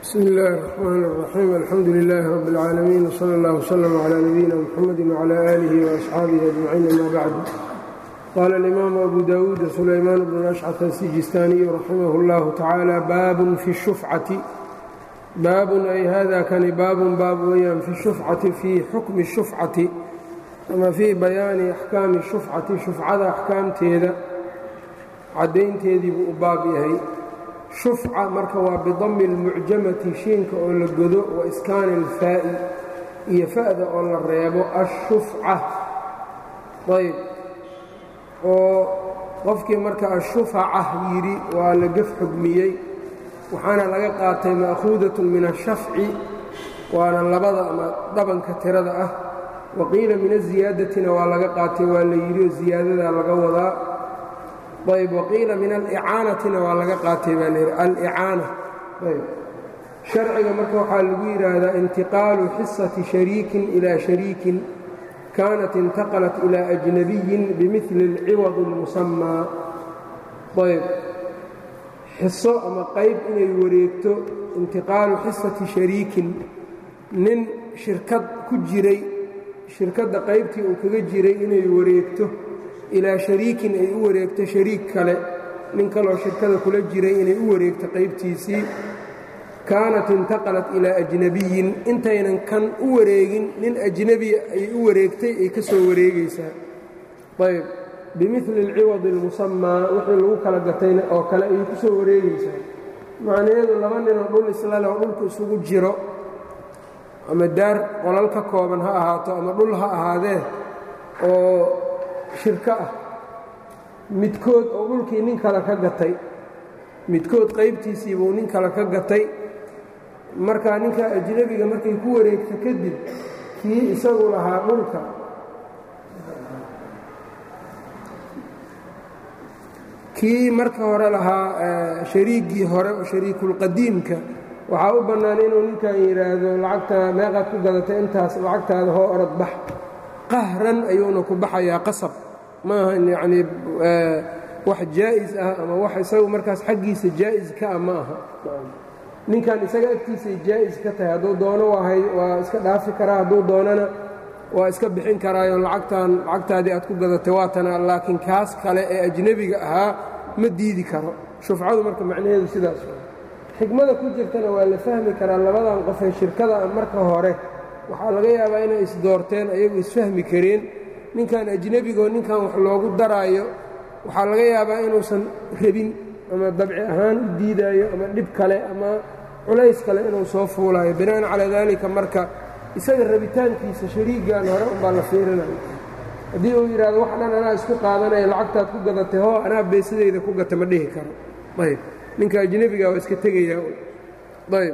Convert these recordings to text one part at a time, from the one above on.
bsmi اllahi الرxmn الرaxيim alxamdu لilaahi rab اlcaalamiin wslى اllah wslm عlى nabiyina mxamadi wعlى alihi وaصxaabihi ajmaciin ama bacd qaala اlimaamu abu dawuud sulaymaan bnu ashcaf asijistaaniyu raximah اllahu tacaala baabun fi shufcati baabun ay hada kani baabun baab weyaan fi shufcati fii xukmi shufcati ama fii bayaani axkaami shufcati shufcada axkaamteeda caddaynteedii buu u baab yahay shufca marka waa bidami اlmucjamati shiinka oo la godo wa iskaani اlfaa'i iyo fa'da oo la reebo ashufca ayb oo qofkii marka ashufaca yidhi waa la gef xugmiyey waxaana laga qaatay ma'khuudaة min ashafci waana labada ama dhabanka tirada ah waqiila min aziyaadatina waa laga qaatay waa la yidhi oo ziyaadadaa laga wadaa ayb waqiila min alicaanatina waa laga qaatay baa layidhi alicaana ayb sharciga marka waxaa lagu yidhaahdaa intiqaalu xisati shariikin ilaa shariikin kaanat intaqalat ilaa ajnabiyin bimili اlciwad اlmusamaa ayb xiso ama qayb inay wareegto intiqaalu xisati shariikin nin shirkad ku jiray shirkadda qaybtii uu kaga jiray inay wareegto ilaa shariikin ay u wareegto shariik kale nin kaloo shirkada kula jiray inay u wareegto qaybtiisii kaanat intaqalat ilaa ajnabiyin intaynan kan u wareegin nin ajnebiya ay u wareegtay ay ka soo wareegaysaa ayb bimili alciwadi almusamaa wixii lagu kala gatayna oo kale ayay ku soo wareegaysaa macnaheedu laba ninoo dhul islale oo dhulku isugu jiro ama daar qolal ka kooban ha ahaato ama dhul ha ahaadee oo shirko ah midkood oo dhulkii nin kale ka gatay midkood qaybtiisii buu nin kale ka gatay markaa ninka ajnebiga markay ku wareegto kadib kii isagu lahaa dhulka kii marka hore lahaa shariigii hore oo shariikulqadiimka waxaa u bannaan inuu ninkan yidhaahdo lacagta meeqaad ku gadatay intaas lacagtaada hoo orod bax qahran ayuuna ku baxayaa qasab maaha yacnii wax jaa'is ah ama wax isagu markaas xaggiisa jaa'is ka ah ma aha ninkan isaga agtiisay jaa'is ka tahay hadduu doono waahay waa iska dhaafi karaa hadduu doonana waa iska bixin karaayo lacagtan lacagtaadii aad ku gadatay waatana laakiin kaas kale ee ajnebiga ahaa ma diidi karo shufcadu marka macnaheedu sidaas xikmada ku jirtana waa la fahmi karaa labadan qof ee shirkada marka hore waxaa laga yaabaa inay isdoorteen ayagu isfahmi kareen ninkan ajnebigoo ninkan wax loogu daraayo waxaa laga yaabaa inuusan rabin ama dabci ahaan u diidaayo ama dhib kale ama culays kale inuu soo fuulaayo bina'an calaa daalika marka isaga rabitaankiisa shariigan hore unbaa la fiirinayo haddii uu yidhahdo wax dhan anaa isku qaadanaya lacagtaad ku gadatay hoo anaa beesadayda ku gata ma dhihi karo ayb ninka ajnebiga waa iska tegayaa ayb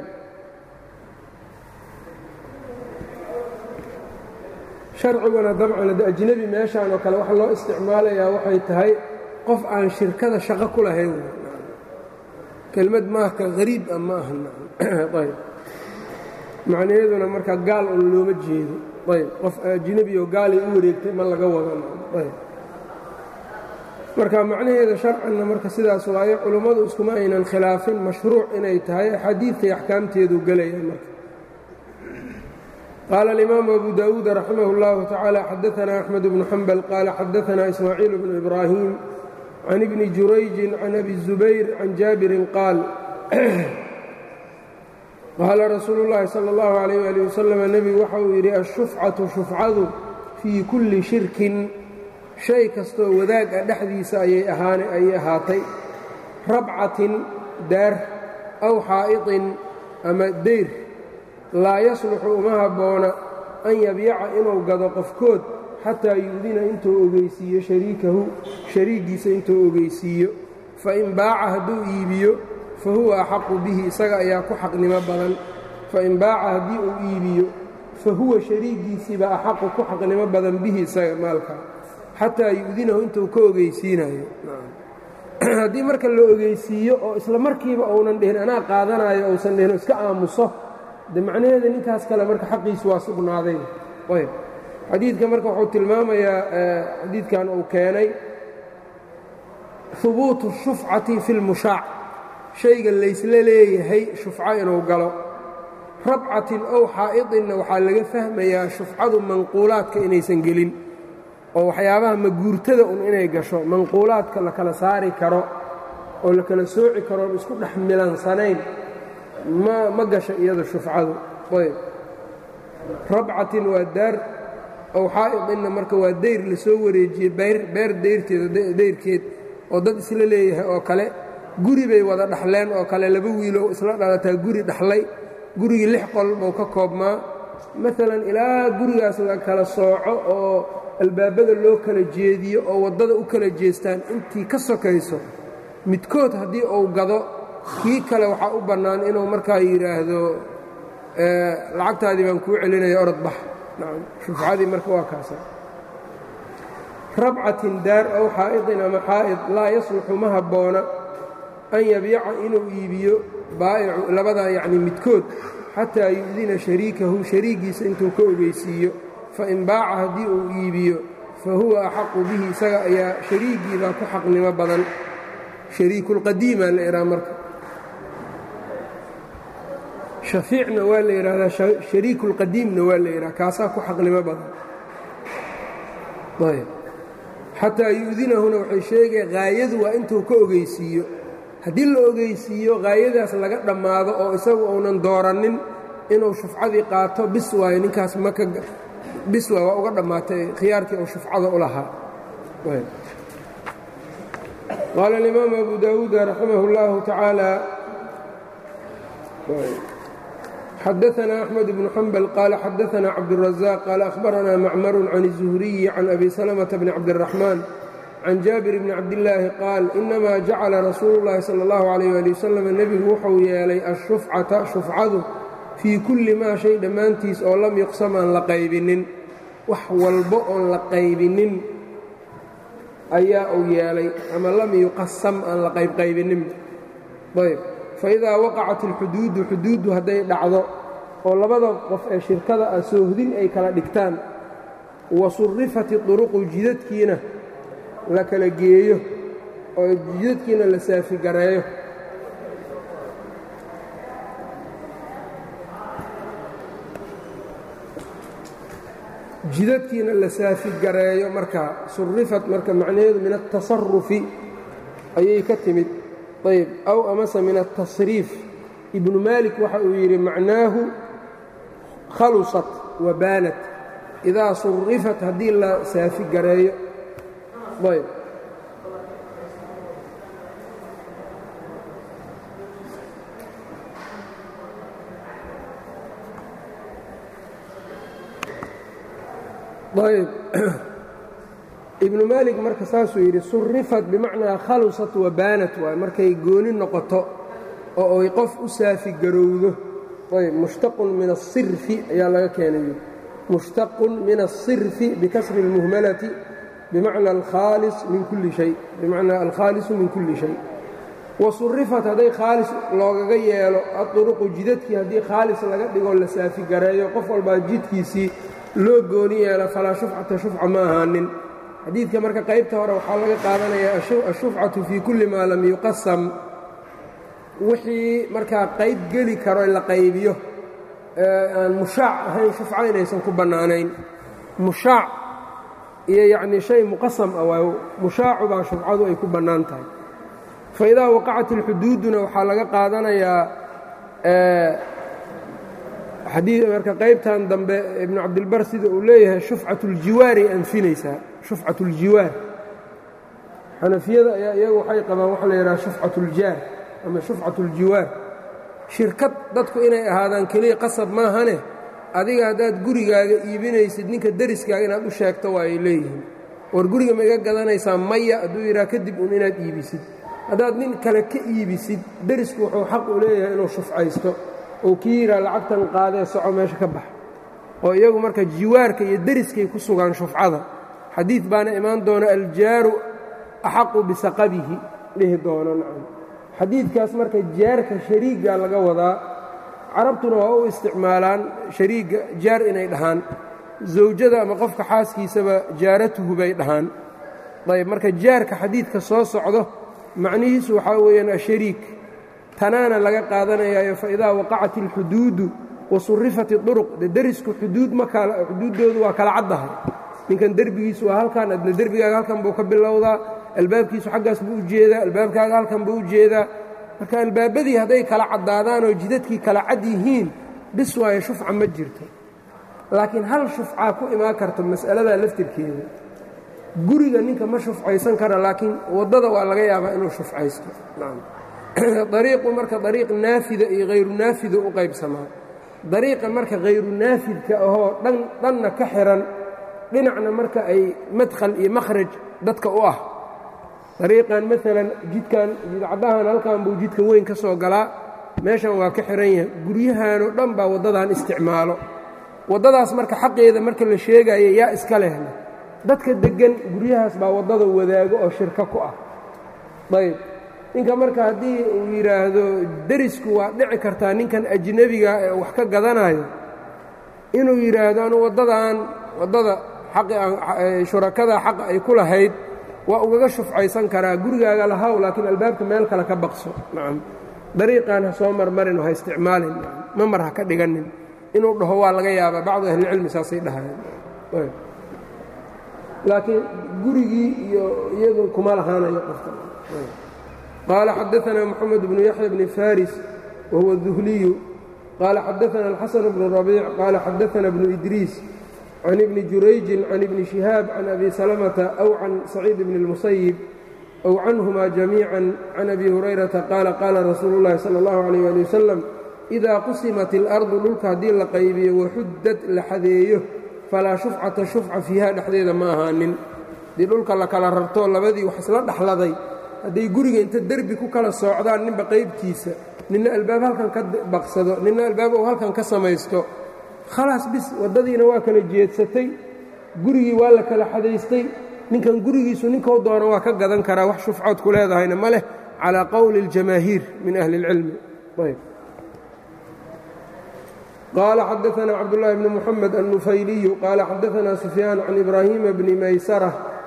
sharciguna dabcan ajnebi meeshaan oo kale waxa loo isticmaalayaa waxay tahay qof aan shirkada shaqo ku lahayn kelmad maahka hariib ah ma aha ayb macnaheeduna marka gaal un looma jeedo ayb qof ajnebi oo gaalay u wareegtay ma laga wada ayb marka macnaheeda sharcanna marka sidaas waayo culummadu iskuma aynan khilaafin mashruuc inay tahay axaadiidkay axkaamteedu gelaya marka qaala alimaamu abu dawuud raximah اllahu tacaala xadaanaa axmed bnu xambal qaala xadaanaa ismaaciil bnu ibraahim can ibni jurayjin can abi zubayr can jaabirin qaal qaala rasuulu llaahi sala اllahu alayh ali wasalam nebigu waxa uu yidhi ashufcatu shufcadu fii kulli shirkin shay kastoo wadaag ah dhexdiisa ayay ahaatay rabcatin daar aw xaa'iطin ama deyr laa yasluxu uma habboona an yabyaca inuu gado qofkood xataa yu'dina intuu ogeysiiyo shariikahu shariigiisa intuu ogeysiiyo fain baaca hadduu iibiyo fa huwa axaqu bihi isaga ayaa ku xaqnimo badan fain baaca haddii uu iibiyo fa huwa shariigiisiiba axaqu ku xaqnimo badan bihi isaga maalka xataa yu'dinahu intuu ka ogeysiinayo haddii marka la ogeysiiyo oo isla markiiba uunan dhihin anaa qaadanayo uusan dhihin iska aamuso de macnaheeda ninkaas kale marka xaqiisu waa sugnaaday ayb xadiidka marka wuxuu tilmaamayaa xadiidkan uu keenay hubuutu shufcati fi lmushaac shayga laysla leeyahay shufco inuu galo rabcatin ow xaa'idinna waxaa laga fahmayaa shufcadu manquulaadka inaysan gelin oo waxyaabaha maguurtada un inay gasho manquulaadka la kala saari karo oo la kala sooci karo on isku dhex milansanayn ma ma gasho iyada shufcadu ayb rabcatin waa daar ow xaa'idinna marka waa dayr la soo wareejiyey beer dayrteeda dayrkeed oo dad isla leeyahay oo kale guri bay wada dhaxleen oo kale laba wiiloo isla dhalataa guri dhaxlay gurigii lix qol buu ka koobmaa maalan ilaa gurigaas la kala sooco oo albaabada loo kala jeediyo oo waddada u kala jeestaan intii ka sokayso midkood haddii uu gado kii kale waxaa u bannaan inuu markaa yidhaahdo lacagtaadii baan kuu celinaya orod bax shufcadii marka waa kaasa rabcatin daar ow xaa'idin ama xaa'id laa yasluxu ma habboona an yabiica inuu iibiyo baa'icu labadaa yacni midkood xataa yu'dina shariikahu shariigiisa intuu ka ogeysiiyo fain baaca haddii uu iibiyo fa huwa axaqu bihi isaga ayaa shariigiibaa ku xaqnimo badan shariikulqadiimaa la idhaha marka shafiicna waa la yidhaahdaa shariikulqadiimna waa la yidhaha kaasaa ku xaqnimo badan ayb xataa yu'dinahuna waxay sheegaya haayadu waa intuu ka ogeysiiyo haddii la ogeysiiyo haayadaas laga dhammaado oo isagu uunan doorannin inuu shufcadii qaato bis waayo ninkaas maka bis waay waa uga dhammaatay khiyaarkii uu shufcada u lahaa qaala alimaamu abu daawuuda raximah اllahu tacaala xadaثna أxmed bnu xambal qaala xadaثna cabdالraزاq qaala أhbarana macmaru can الzuhriyi can abi salmةa bni cabdالraxmaan can jaabir bni cabdillaahi qaal inamaa jacala rasuulu llaahi sala allahu calayh waali wasalam nebigu wuxuu yeelay ashufcata shufcadu fii kulli maa shay dhammaantiis oo lam yuqsam aan la qaybinin wax walbo oon la qaybinin ayaa uu yeelay ama lam yuqasam aan la qaybqaybinin ayb fa idaa waqacat alxuduudu xuduuddu hadday dhacdo oo labada qof ee shirkada ah soohdin ay kala dhigtaan wa surrifat iduruqu jidadkiina la kala geeyo oo jidadkiina la saafigareeyo jidadkiina la saafigareeyo markaa surifat marka macnaheedu min altasarufi ayay ka timid ayb aw amase min altasriif ibnu maalik waxa uu yidhi macnaahu khalusat wa baanat idaa surifat haddii la saafigareeyo ayb ayb ibnu maalik marka saasuu yidhi surifat bimacnaa khalusat wa baanat waay markay gooni noqoto oo ay qof u saafigarowdo ayb mushtaqun min asirfi ayaa laga keenay mushtaqun min asirfi bikasri اlmuhmalati bimacna alkhaalis min kulli shay bimacnaa alkhaalisu min kulli shay wa surifat hadday khaalis loogaga yeelo aduruqu jidadkii haddii khaalis laga dhigoo la saafigareeyo qof walbaa jidkiisii loo gooni yeelo falaa shufcata shufca ma ahaanin xadiidka marka qaybta hore waxaa laga qaadanayaa ashufcatu fii kulli maa lam yuqasam wixii markaa qayb geli karo la qaybiyo aan mushaac ahayn shufco inaysan ku bannaanayn mushaac iyo yacnii shay muqasam ah waayo mushaacu baa shufcadu ay ku bannaan tahay fa idaa waqacat ilxuduuduna waxaa laga qaadanayaa xadii marka qaybtan dambe ibnu cabdilbar sida uu leeyahay shufcat اljiwaaray anfinaysaa shufcat اljiwaar xanafiyada ayaa iyagu waxay qabaan waxa la yidhaha shufcat اljaar ama shufcat اljiwaar shirkad dadku inay ahaadaan keliya qasab maahane adiga haddaad gurigaaga iibinaysid ninka deriskaaga inaad u sheegto waa ay leeyihiin war guriga ma iga gadanaysaa maya hadduu yidhaha kadib un inaad iibisid haddaad nin kale ka iibisid derisku wuxuu xaq u leeyahay inuu shufcaysto oo kii yidhaha lacagtan qaadee soco meesha ka bax oo iyagu marka jiwaarka iyo deriskay ku sugaan shufcada xadiid baana imaan doona aljaaru axaqu bisaqabihi dhihi doono nacam xadiidkaas marka jaarka shariigga laga wadaa carabtuna waa u isticmaalaan shariigga jaar inay dhahaan zawjada ama qofka xaaskiisaba jaaratuhu bay dhahaan ayb marka jaarka xadiidka soo socdo macnihiisu waxaa weeyaan ashariik tanaana laga qaadanayaayo faidaa waqacat ilxuduudu wa surifat iduruq de derisku xuduud ma xuduuddoodu waa kala caddahay ninkan derbigiisu waa halkan adna derbigaaga halkan buu ka bilowdaa albaabkiisu xaggaas buu u jeedaa albaabkaaga halkan buu u jeedaa marka albaabadii hadday kala caddaadaan oo jidadkii kala cad yihiin bis waayo shufca ma jirto laakiin hal shufcaa ku imaan karta mas'aladaa laftirkeeda guriga ninka ma shufcaysan kara laakiin waddada waa laga yaabaa inuu shufcaysto dariiqu marka dariiq naafida iyo hayru naafida u qaybsamaa dariiqa marka hayru naafidka ahoo dhan dhanna ka xihan dhinacna marka ay madkhal iyo makhraj dadka u ah dariiqan maalan jidkan jidcaddahan halkan buu jidka weyn ka soo galaa meeshan waa ka xihan yahay guryahanoo dhan baa waddadan isticmaalo waddadaas marka xaqeeda marka la sheegaya yaa iska lehna dadka deggan guryahaas baa waddada wadaago oo shirko ku ah ayb ninka marka haddii uu yidhaahdo derisku waa dhici kartaa ninkan ajnebiga ee wax ka gadanayo inuu yidhaahdo anu waddadan waddada shurakada xaqa ay ku lahayd waa ugaga shufcaysan karaa gurigaaga lahaw laakiin albaabka meel kale ka baqso nacam dariiqaan ha soo marmarin oo ha isticmaalin ma mar ha ka dhiganin inuu dhaho waa laga yaabaa bacdu ahlilcilmi saasay dhahayeen laakiin gurigii iyo iyadu kuma lahaanayo qofka qaala xadaanaa moxamed bnu yaxya bni faris wahuwa duhliyu qaala xadaana alxasan bnu rabiic qaala xadaana bnu idriis can ibni jurayjin can ibni shihaab can abi salamata aw can saciid bni اlmusayib aw canhuma jamiican can abi hurayrata qaala qaala rasuulu اllahi sala اllahu alayh ali wasalam idaa qusimat اlardu dhulka haddii la qaybiyo waxuddad la xadeeyo falaa shufcata shufca fiiha dhexdeeda ma ahaanin haddii dhulka la kala rarto labadii wax isla dhexladay hadday guriga inta derbi ku kala soocdaan ninba qaybtiisa ninna albaab halkan ka baqsado ninna albaab uu halkan ka samaysto khalaas bis waddadiina waa kala jeedsatay gurigii waa la kala xadaystay ninkan gurigiisu ninkou doono waa ka gadan karaa wax shufcood ku leedahayna ma leh calaa qowli اljamaahiir min ahli اlcilmi ayb qaala xadaanaa cabdullaahi bni muxamed annufayliyu qaala xadaanaa sufyaan can ibraahiima bni maysara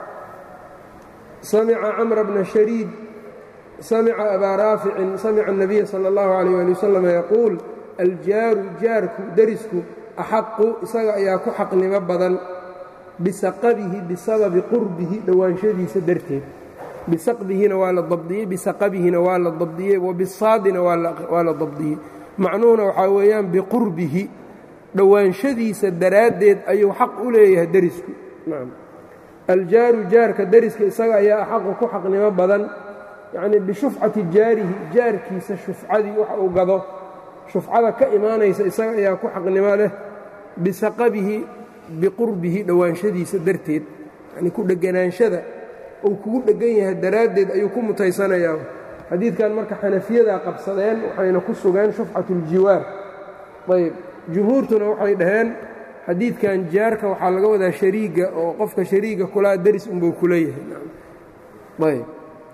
samica camra bna shariid samica abaa raaficin samica الnabiya salى اllahu alayh ali wasalam yaquul aljaaru jaarku derisku axaqu isaga ayaa ku xaqnimo badan bisaqabihi bisababi qurbihi dhowaanshadiisa darteed bisaqbihina waa la dabdiyey bisaqabihina waa la dabdiyey wabisaadina waa la dabdiyey macnuhuna waxaa weeyaan biqurbihi dhowaanshadiisa daraaddeed ayuu xaq u leeyahay derisku aljaaru jaarka deriska isaga ayaa axaqu ku xaqnimo badan yacnii bishufcati jaarihi jaarkiisa shufcadii wax uu gado shufcada ka imaanaysa isaga ayaa ku xaqnimo leh bisaqabihi biqurbihi dhowaanshadiisa darteed yacnii ku dheganaanshada uu kugu dheggan yahay daraaddeed ayuu ku mutaysanayaa xadiidkan marka xanafiyadaa qabsadeen waxayna ku sugeen shufcatuljiwaar ayb jumhuurtuna waxay dhaheen xadiidkan jaarka waxaa laga wadaa shariiga oo qofka shariiga kulaa deris unbuu ku leeyahay ayb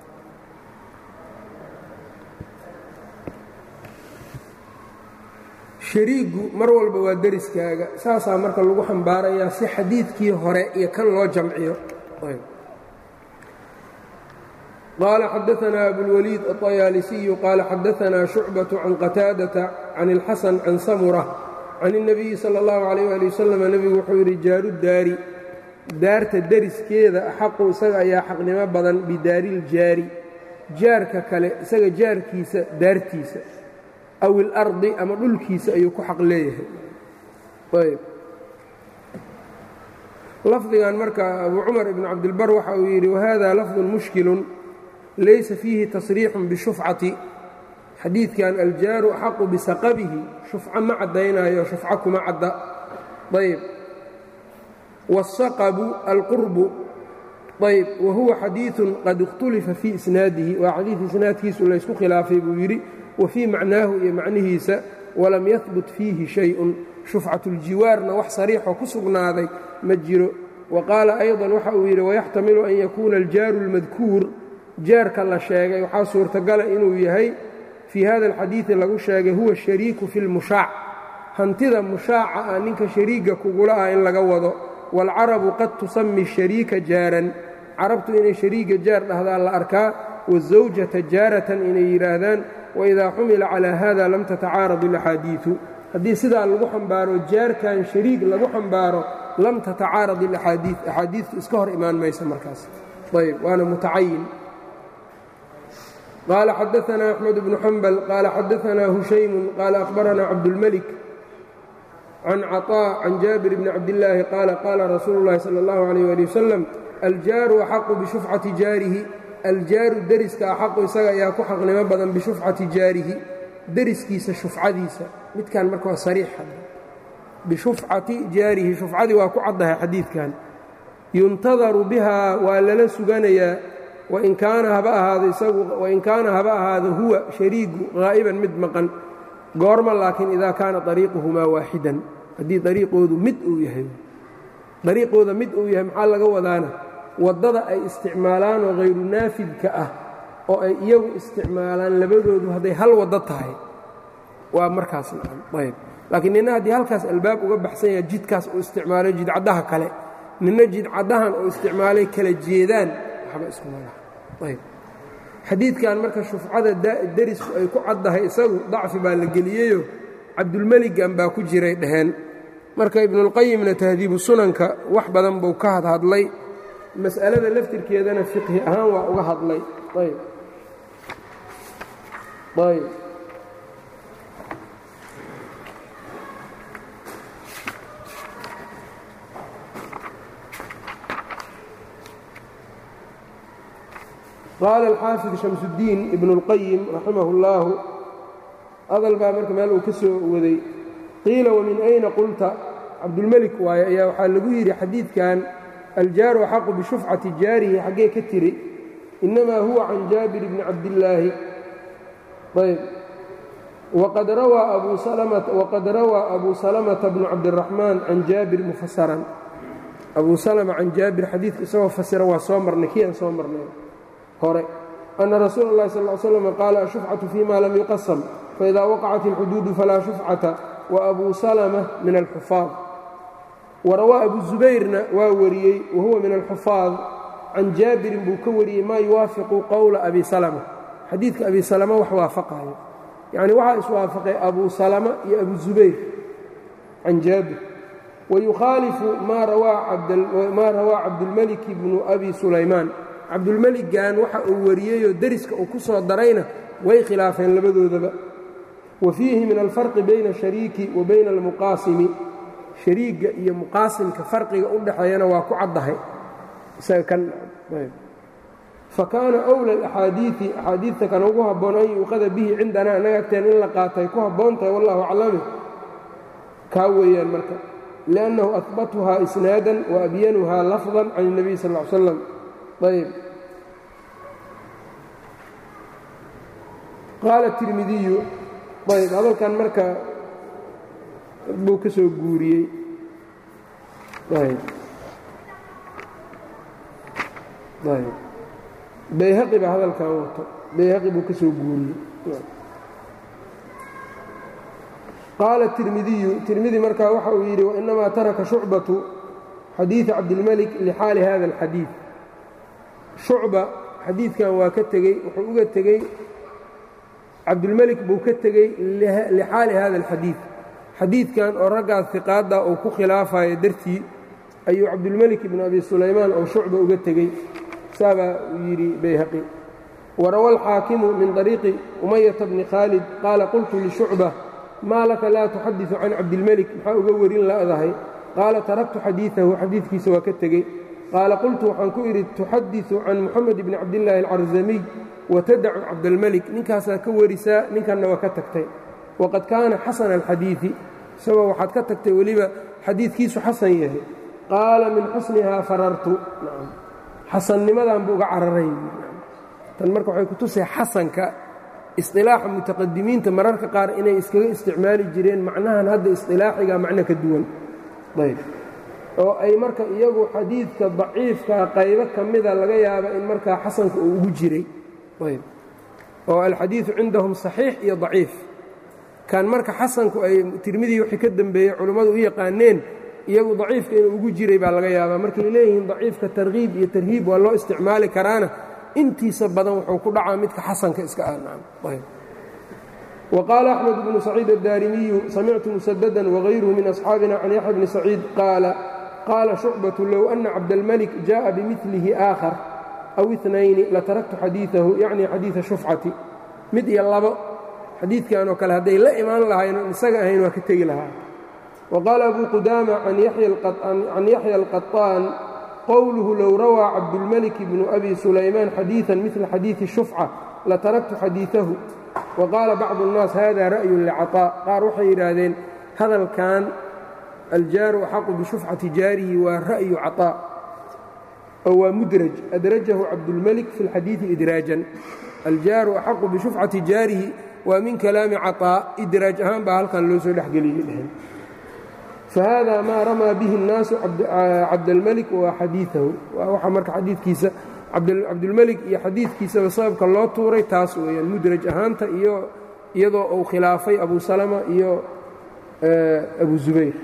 shariigu mar walba waa deriskaaga saasaa marka lagu xambaarayaa si xadiidkii hore iyo kan loo jamciyo qaala xadaanaa abulwaliid aطayaalisiyu qaala xadaanaa shucbaةu can qataadata can اlxasan can samura can الnabiyi salى اllahu عalيh ali wasalam nebigu wuxuu yidhi jaaru daari daarta deriskeeda axaqu isaga ayaa xaqnimo badan bidaariiljaari jaarka kale isaga jaarkiisa daartiisa aw ilardi ama dhulkiisa ayuu ku xaq leeyahay ayb lafdigan marka abu cumar ibn cabdilbar waxa uu yidhi wahada lafdun mushkilun laysa fiihi tasriixun bishufcati xadiidkan aljaaru axaqu bisaqabihi shufco ma caddaynayo shufco kuma cadda ayb wاsaqbu alqurbu ayb wa huwa xadiiثun qad اkhtulifa fii isnaadihi waa xadiid isnaadkiisu laysku khilaafay buu yidhi wa fii macnaahu iyo macnihiisa walam yahbut fiihi shay-un shufcatuljiwaarna wax sariixoo ku sugnaaday ma jiro wa qaala ayضan waxa uu yidhi wayaxtamilu an yakuuna aljaaru اlmadkuur jaarka la sheegay waxaa suurtagala inuu yahay fii hada alxadiidi lagu sheegay huwa shariiku fi lmushaac hantida mushaaca ah ninka shariiga kugula ah in laga wado waalcarabu qad tusami shariika jaaran carabtu inay shariiga jaar dhahdaan la arkaa wasawjata jaaratan inay yidhaahdaan waidaa xumila calaa hada lam tatacaarad اlaxaadiiu haddii sidaa lagu xambaaro jaarkan shariig lagu xambaaro lam tatacaarad اlaxaadii axaadiitu iska hor imaan maysa markaas ayb waana mutacayin qaala xadaanaa axmed bnu xambal qaala xadaanaa hushaymu qaala akhbaranaa cabdulmelik can caطاء can jaabir bni cabdillaahi qaala qaala rasuulu اllahi salى اllahu عalيh ali wasalam aljaaru axaqu bishufcati jaarihi aljaaru deriska axaqu isaga ayaa ku xaqnimo badan bishufcati jaarihi deriskiisa shufcadiisa midkan marka waa sariix bishufcati jaarihi shufcadii waa ku caddahay xadiidkan yuntadaru bihaa waa lala suganayaa wain kaana haba ahaado isagu wain kaana haba ahaado huwa shariigu qaa'iban mid maqan goorma laakiin idaa kaana dariiquhumaa waaxidan haddii dariiqoodu mid uu yahay dariiqooda mid uu yahay maxaa laga wadaana waddada ay isticmaalaan oo hayru naafidka ah oo ay iyagu isticmaalaan labadoodu hadday hal waddo tahay waa markaas ayb laakiin nina haddii halkaas albaab uga baxsan yaha jidkaas uu isticmaalay jidcaddaha kale nina jidcaddahan uu isticmaalay kala jeedaan waxba iskumalayb xadiidkan marka shufcada derisku ay ku caddahay isagu dacfi baa la geliyeyo cabdulmeligan baa ku jiray dhaheen marka ibnuulqayimna tahdiibu sunanka wax badan buu ka hadhadlay mas'alada laftirkeedana fiqhi ahaan waa uga hadlay ayb ayb qaala alxaafid shamsudiin ibnu اlqayim raximah اllaahu hadal baa marka meel uu ka soo waday qiila wamin ayna qulta cabdulmelik waaye ayaa waxaa lagu yidhi xadiidkan aljaaru axaqu bishufcati jaarihi xaggee ka tiri innamaa huwa can jaabir bni cabdillaahi ayb waqad rawaa abu salamata bnu cabdiraxmaan can jaabir mufasaran abuu salama can jaabir xadiidka isagoo fasira waa soo marnay kii aan soo marnay hore ana rasuula اllahi sal ly slam qaala ashufcatu fima lam yuqasam faإida waqacat اlxuduudu falaa shufcata waabuu salama min alxufaad warawaa abu zubayrna waa wariyey wahuwa min alxufaad can jaabirin buu ka wariyey maa yuwaafiqu qowla abi salama xadiidka abi salama wax waafaqayo yacni waxaa iswaafaqay abu salama iyo abu zubayr can jaabir wayukhaalifu maa rawaa cabdulmelik bnu abi sulaymaan cabdulmeligan waxa uu wariyeyoo deriska uu ku soo darayna way khilaafeen labadoodaba wa fiihi min alfarqi bayna ashariiki wa bayna almuqaasimi shariigga iyo muqaasimka farqiga u dhexeeyana waa ku caddahay fa kaana wla alaxaadiii axaadiidta kan ugu habboon an yuuqada bihi cindanaa annaga agteen in la qaatay ku habboon tahay wallahu aclame kaa weeyaan marka liannahu ahbatuhaa isnaadan wa abyanuhaa lafdan can اnebiy sal ly slam ayb qaala tirmidiyu ayb hadalkan marka buu ka soo guuriyey ayb ayb bayhaqi baa hadalkan wato bayhaqi buu ka soo guuriyey qaala tirmidiyu tirmidi markaa waxa uu yidhi wainamaa taraka shucbatu xadiiثa cabdilmelik lixaali hada اlxadiiث shucba xadiidkan waa ka tegey wuxuu uga tegey cabdulmelik buu ka tegey lixaali hada alxadiid xadiidkan oo raggaas hiqaadda uu ku khilaafayo dartii ayuu cabdulmelik ibnu abi sulaymaan oo shucba uga tegey saabaa uu yidhi bayhaqi warawa alxaakimu min طariiqi umayata bni khaalid qaala qultu lishucba maa laka laa tuxadiثu can cabdilmelik maxaa uga werin la'dahay qaala taraktu xadiiثahu xadiidkiisa waa ka tegey qaala qultu waxaan ku idhi tuxadiثu can muxamed bni cabdillaahi alcarzamiy watadacu cabdalmelik ninkaasaa ka warisaa ninkanna waa ka tagtay waqad kaana xasana alxadiiثi isagoo waxaad ka tagtay weliba xadiidkiisu xasan yahay qaala min xusnihaa farartu xasannimadan buu uga cararay tan marka waxay ku tusay xasanka isilaaxa mutaqadimiinta mararka qaar inay iskaga isticmaali jireen macnahan hadda isilaaxiga macno ka duwan ayb oo ay marka iyagu xadiidka daciifkaa qaybo ka mida laga yaaba in markaa xasanka uu ugu jiray ayb oo alxadiidu cindahum saxiix iyo daciif kan marka xasanku ay tirmidii wixii ka dembeeyey culimmadu u yaqaaneen iyagu daciifka inuu ugu jiray baa laga yaabaa markay leeyihiin daciifka tarkiib iyo tarhiib waa loo isticmaali karaana intiisa badan wuxuu ku dhacaa midka xasanka iska ah وqال أحمد بن سعيid الdاrimiyu samictu مسددا وغayruه min أصxاabina can yaحya bni سacيid qaala qaala شhucbaة low أna cabdالmلك jaءa bmilihi آkhر أw اثنayni lataraktu xadiiثahu yacni xadiiثa shufcati mid iyo labo xadiidkan oo kale hadday la imaan lahayn oon isaga ahayn waa ka tegi lahaa وqاala أbu qudama can yaحya الqaطاan qowluhu low rawىa cabdالmلك بن أbi سulaymaan xadiiثa mila xadiiثi shufcة lataraktu xadiiثahu وqاala bacضu الnaas hada ra'yu لcaطاء qaar waxay yidhaahdeen hadalkan aljaaru axaqu bishufcati jaarihi waa ra'yu caطاء oo waa mudraj adrajahu cabdulmelik fi اlxadiiثi idraajan aljaaru axaqu bishufcati jaarihi waa min kalaami caطاء idraaj ahaan baa halkan loo soo dhexgeliyey dheheen fahada maa ramaa bihi الnaasu cabdاlmelik wa xadiiثahu waa waxa marka xadiidkiisa cabdulmelik iyo xadiidkiisaba sababka loo tuuray taas weeyaan mudraj ahaanta iyo iyadoo uu khilaafay abu salama iyo abu zubayr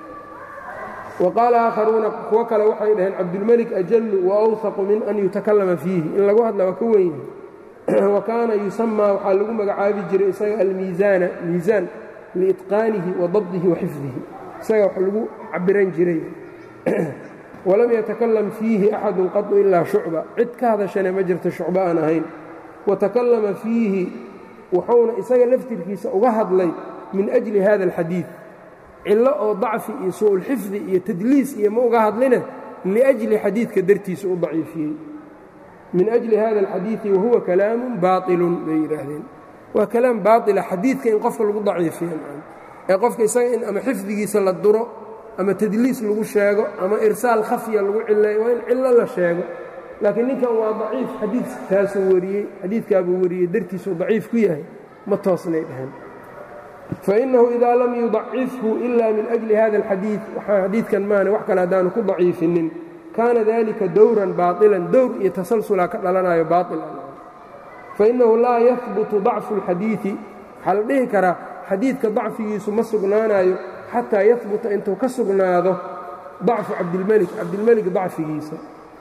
wa qaala aakharuuna kuwo kale waxay dhaheen cabdulmelik ajallu wa awhaqu min an yutakallama fiihi in lagu hadla waa ka weyn yahay wa kaana yusamaa waxaa lagu magacaabi jiray isaga almiisaana miisaan liitqaanihi wa dabdihi wa xifdihi isaga wax lagu cabiran jiray walam yatakalam fiihi axadu qadu ilaa shucba cid ka hadashane ma jirto shucba aan ahayn wa takallama fiihi wuxuuna isaga laftirkiisa uga hadlay min ajli hada alxadiid cillo oo dacfi iyo su'ulxifdi iyo tadliis iyo ma uga hadline liajli xadiidka dartiisa u daciifiyey min ajli hada alxadiidi wahuwa kalaamun baailun bay yidhaahdeen waa kalaam baaila xadiidka in qofka lagu daciifiyo ee qofka isaga in ama xifdigiisa la duro ama tadliis lagu sheego ama irsaal khafya lagu cileeyo waa in cillo la sheego laakiin ninkan waa daciif xadiidkaasuu wariyey xadiidkaabuu wariyey dartiisuu daciif ku yahay ma toosnay dhaheen fainahu idaa lam yudacifhu ila min ajli hada alxadiid waxaa xadiidkan maane wax kale haddaanu ku daciifinin kaana dalika dowran baailan dowr iyo tasalsulaa ka dhalanayo baail fainahu laa yahbutu dacfu اlxadiidi waxaa la dhihi karaa xadiidka dacfigiisu ma sugnaanayo xataa yahbuta intuu ka sugnaado dacfu cabdilmelik cabdilmelik dacfigiisa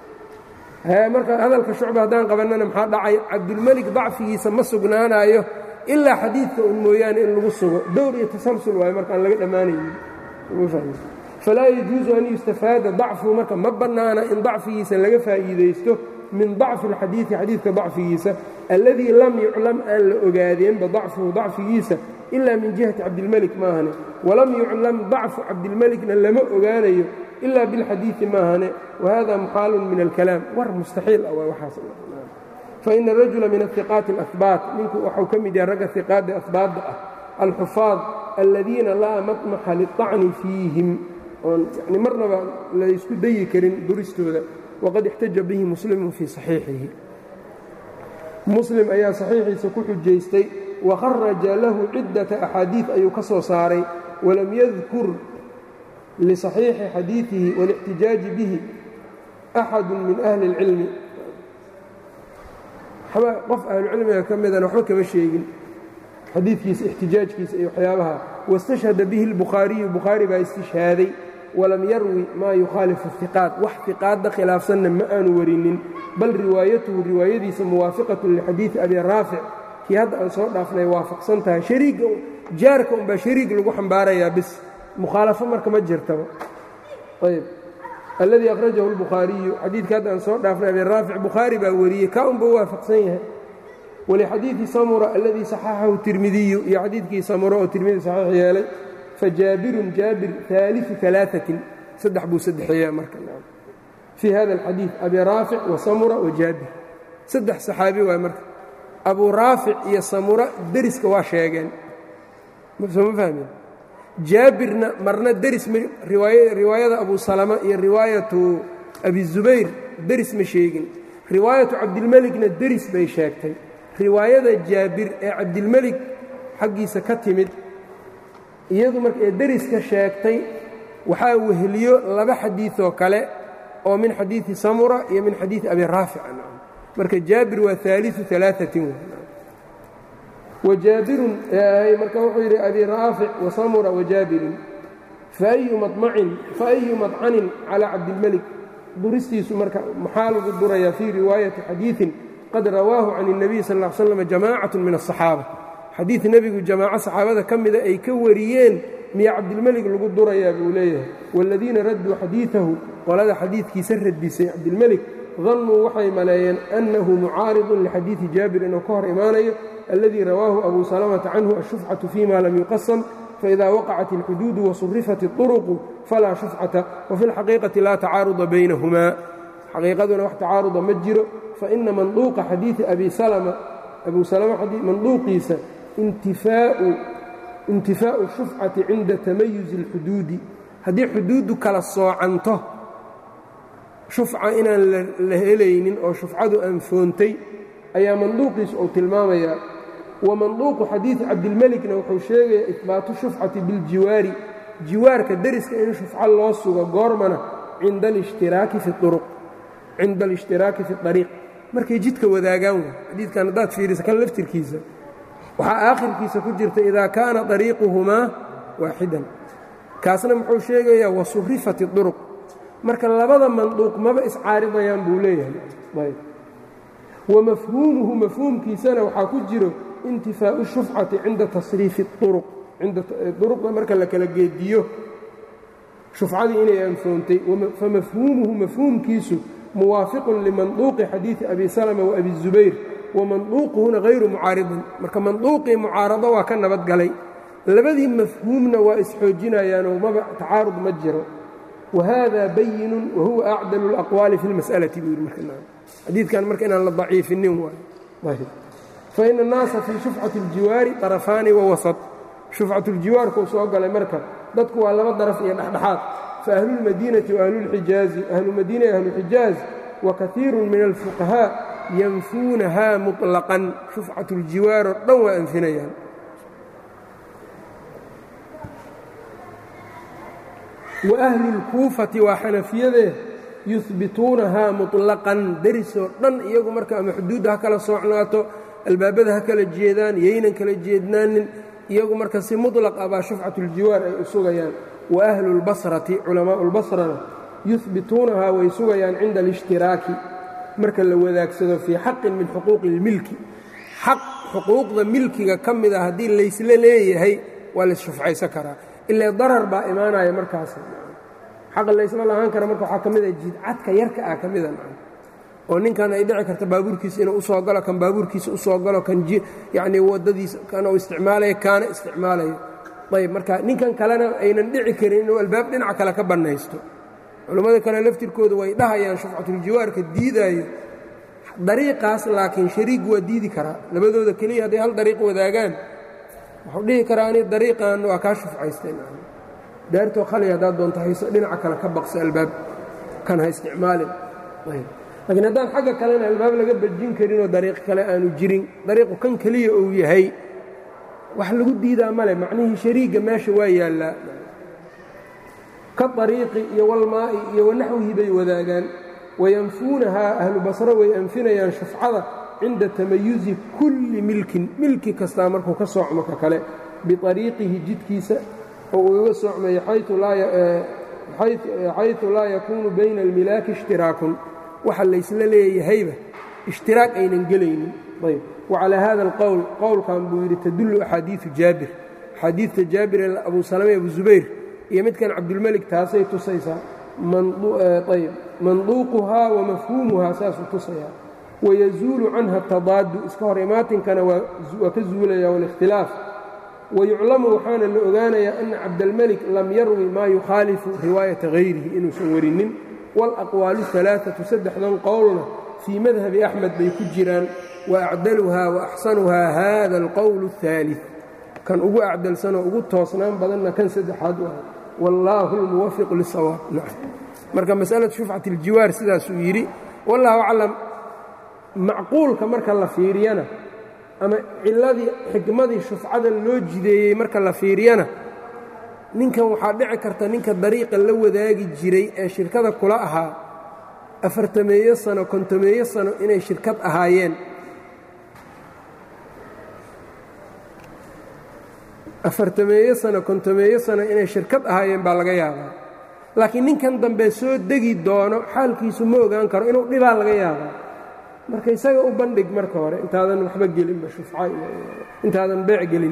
marka hadalka shucba haddaan qabannana maxaa dhacay cabdilmelik dacfigiisa ma sugnaanayo ilaa xadiidka un mooyaane in lagu sugo dowr iyo tasalsul waayo markaan laga dhammaanaynin falaa yajuusu an yustafaada dacfu marka ma bannaana in dacfigiisa laga faa'iidaysto min dacfi اlxadiidi xadiidka dacfigiisa alladii lam yuclam aan la ogaadeenba dacfuhu dacfigiisa ila min jihati cabdilmelik maahane walam yuclam dacfu cabdilmelikna lama ogaanayo ila bilxadiidi maahane wahada muxaalun min alkalaam war mustaxiil ah waa waxaas faina rajula min ahiqaati alahbaat ninku waxau ka mid yahay ragga hiqaadda ahbaadda ah alxufaad aladiina laa matmaxa liطacni fiihim oon yani marnaba laysku dayi karin duristooda waqad ixtaja bihi muslimu fii saxiixihi muslim ayaa saxiixiisa ku xujaystay wakharaja lahu ciddata axaadiid ayuu ka soo saaray walam yadkur lisaxiixi xadiidihi walixtijaaji bihi axadu min ahli اlcilmi qof ahlucilmiga ka midana waxba kama sheegin xadiidkiisa ixtijaajkiisa iyo waxyaabaha wاstashhada bihi اlbukhaariyu bukhaari baa istishhaaday walam yarwi maa yukhaalifu iqaad wax iqaadda khilaafsanna ma aanu warinin bal riwaayatuhu riwaayadiisa muwaafiqatun lixadiidi abi raafic kii hadda aan soo dhaafnay waafaqsan tahay shariigga jaarka unbaa shariig lagu xambaarayaa bis mukhaalafo marka ma jirtaba ayb alladii akhrajahu اlbukhaariyu xadiidka hadda aan soo dhaafnay abi raafic bukhaari baa wariyey kaa unba waafaqsan yahay walixadiidi samura alladii saxaxahu tirmidiyu iyo xadiidkii samura oo tirmidi saxiix yeelay fajaabirun jaabir aaliu alaaثatin saddex buu saddexeeyaa marka fii hada alxadiid abi raafic wa samura wa jaabir saddex saxaabi waay marka abuu raafic iyo samura deriska waa sheegeen soo ma fahmeen jaabirna marna deris riwaayada abu salama iyo riwaayatu abi zubayr deris ma sheegin riwaayatu cabdilmelikna deris bay sheegtay riwaayada jaabir ee cabdilmelik xaggiisa ka timid iyadu marka ee deriska sheegtay waxaa weheliyo laba xadiiثoo kale oo min xadiiثi samura iyo min xadiiثi abi raafic marka jaabir waa ثaaliثu ثaلaaثatin wajaabirun marka wuxuu yidhi abi raafic wasamura wajaabirun faأyu maطmacin faأyu maطcanin calى cabdilmelik duristiisu marka maxaa lagu durayaa fii riwaayati xadiiثin qad rawaahu can الnabiy sal ا l slm jamaacaة min الصaxaabة xadiid nebigu jamaaco saxaabada ka mida ay ka wariyeen miya cabdilmelig lagu durayaa buu leeyahay waaladiina radduu xadiidahu qolada xadiidkiisa radisay cabdilmelig dannuu waxay maleeyeen annahu mucaaridun lixadiidi jaabir inuu ka hor imaanayo alladii rawaahu abu salamata canhu ashufcatu fima lam yuqasam faإida waqacat اlxuduudu wasurifat الطuruqu falaa shufcata wafi اlxaqiiqati laa tacaaruda baynahumaa xaqiiqaduna wax tacaaruda ma jiro faina manduuqa xadiidi abi salma abu salama manduuqiisa intifaa'u shufcati cinda tamayuzi اlxuduudi haddii xuduuddu kala soocanto shufca inaan la helaynin oo shufcadu anfoontay ayaa manduuqiisa uu tilmaamayaa wamanduuqu xadiidi cabdilmelikna wuxuu sheegayaa ihbaatu shufcati biljiwaari jiwaarka deriska in shufco loo sugo goormana cinda alishhtiraaki fi uruq cinda alishhtiraaki fi ariiq markay jidka wadaagaan way xadiidkan haddaad fiirisa kan laftirkiisa waxaa aakhirkiisa ku jirta idaa kaana ariiquhumaa waaxidan kaasna muxuu sheegayaa wasurifat uruq marka labada manduuq maba iscaaridayaan buu leeyahay wamafhuumuhu mafhuumkiisana waxaa ku jiro intifaau shufcati cinda tasriifi uruq cinda uruqda marka la kala geediyo shufcadii inay anfoontay famafhuumuhu mafhuumkiisu muwaafiqun limanduuqi xadiidi abi salma waabi zubayr wamanduuquhuna hayru mucaaridin marka manduuqii mucaarado waa ka nabadgalay labadii mafhuumna waa isxoojinayaanoo maba tacaarud ma jiro wahada bayinun wahuwa acdalu اlaqwaali fi اlmas'alati buu yidhi marxadiidkan marka inaan la daciifinin waay faina annaasa fii shufcati اljiwaari طarafaani wawasط shufcat اljiwaarkuu soo galay marka dadku waa laba daraf iyo dhexdhexaad faahluاlmadiinati waahluاlxijaazi ahlumadiina iyo ahluxijaaz wakaiiru min alfuqahaa yanfuunaha muطlaqan shufcat اljiwaar oo dhan waa anfinayaan waahlu اlkuufati waa xanafiyadee yuhbituunahaa muطlaqan derisoo dhan iyagu marka ama xuduudda ha kala soocnaato albaabada ha kala jeedaan yaynan kala jeednaanin iyagu marka si muطlaq ah baa shufcat اljiwaar ay u sugayaan waahlu اlbasrati culamaau اlbasrana yuhbituunahaa way sugayaan cinda alاshtiraaki marka la wadaagsado fii xaqin min xuquuqi اlmilki xaq xuquuqda milkiga ka mid a haddii laysla leeyahay waa laysshufcaysan karaa ilaa darar baa imaanaya markaas xaqa laysla lahaan kara marka waxaa ka mid a jidcadka yarka ah ka mida oo ninkan ay dhici karta baabuurkiisa inuu usoo galo kan baabuurkiisa usoo galo kan yacnii waddadiisa kan uu isticmaalayo kaana isticmaalayo ayb marka ninkan kalena aynan dhici karin inuu albaab dhinaca kale ka bannaysto culammada kale laftirkooda way dhahayaan shufcatuljiwaarka diidaayo dariiqaas laakiin shariig waa diidi karaa labadooda keliya hadday hal dariiq wadaagaan wuxuu dhihi karaa ani dariiqan waa kaa shufcaysteen daartoo khali haddaad doonto hayso dhinaca kale ka baqso albaab kan ha isticmaalin laakiin haddaan xagga kalena albaab laga bajin karinoo dariiq kale aanu jirin dariiqu kan keliya uu yahay wax lagu diidaa male macnihii shariigga meesha waa yaallaa ka ariiqi iyo walmaa'i iyo wanaxwihi bay wadaagaan wayanfuunahaa ahlu basro way anfinayaan shufcada cinda tamayuzi kulli milkin milki kastaa markuu ka soocmo ka kale biariiqihi jidkiisa oo uu iga soocmayo xayثu laa yakuunu bayna almilaaki ishtiraakun waxa laysla leeyahayba ishtiraak aynan gelaynin ayb wacalaa hada alqowl qowlkan buu yidhi tadullu axaadiiu jaabir axaadiidta jaabir ee abu salama abu zubayr iyo midkan cabdulmelik taasay tusaysaa ayb manduuquhaa wa mafhuumuhaa saasuu tusayaa wayazuulu canha atadaadu iska hor imaatinkana waa ka zuulaya wاlikhtilaaf wayuclamu waxaana la ogaanayaa ana cabdalmelik lam yarwi maa yukhaalifu riwaayata hayrihi inuusan warinin wاlaqwaalu alaaatu saddexdan qowlna fii madhabi axmed bay ku jiraan waacdaluhaa waaxsanuhaa hada alqowl اثaalid kan ugu acdalsanoo ugu toosnaan badanna kan saddexaad u ah wallaahu اlmuwafiq lisawaab marka masalatu shufcat اljiwaar sidaasuu yidhi wallahu aclam macquulka marka la fiiriyana ama ciladii xikmadii shufcada loo jideeyey marka la fiiriyana ninkan waxaa dhici karta ninka dariiqa la wadaagi jiray ee shirkada kula ahaa afartameeyo sano kontomeeyo sano inay shirkad ahaayeen afartameeyo sano kontomeeyo sano inay shirkad ahaayeen baa laga yaabaa laakiin ninkan dambe soo degi doono xaalkiisu ma ogaan karo inuu dhibaa laga yaabaa marka isaga u bandhig marka hore intaadan waxba gelinba shufca intaadan beec gelin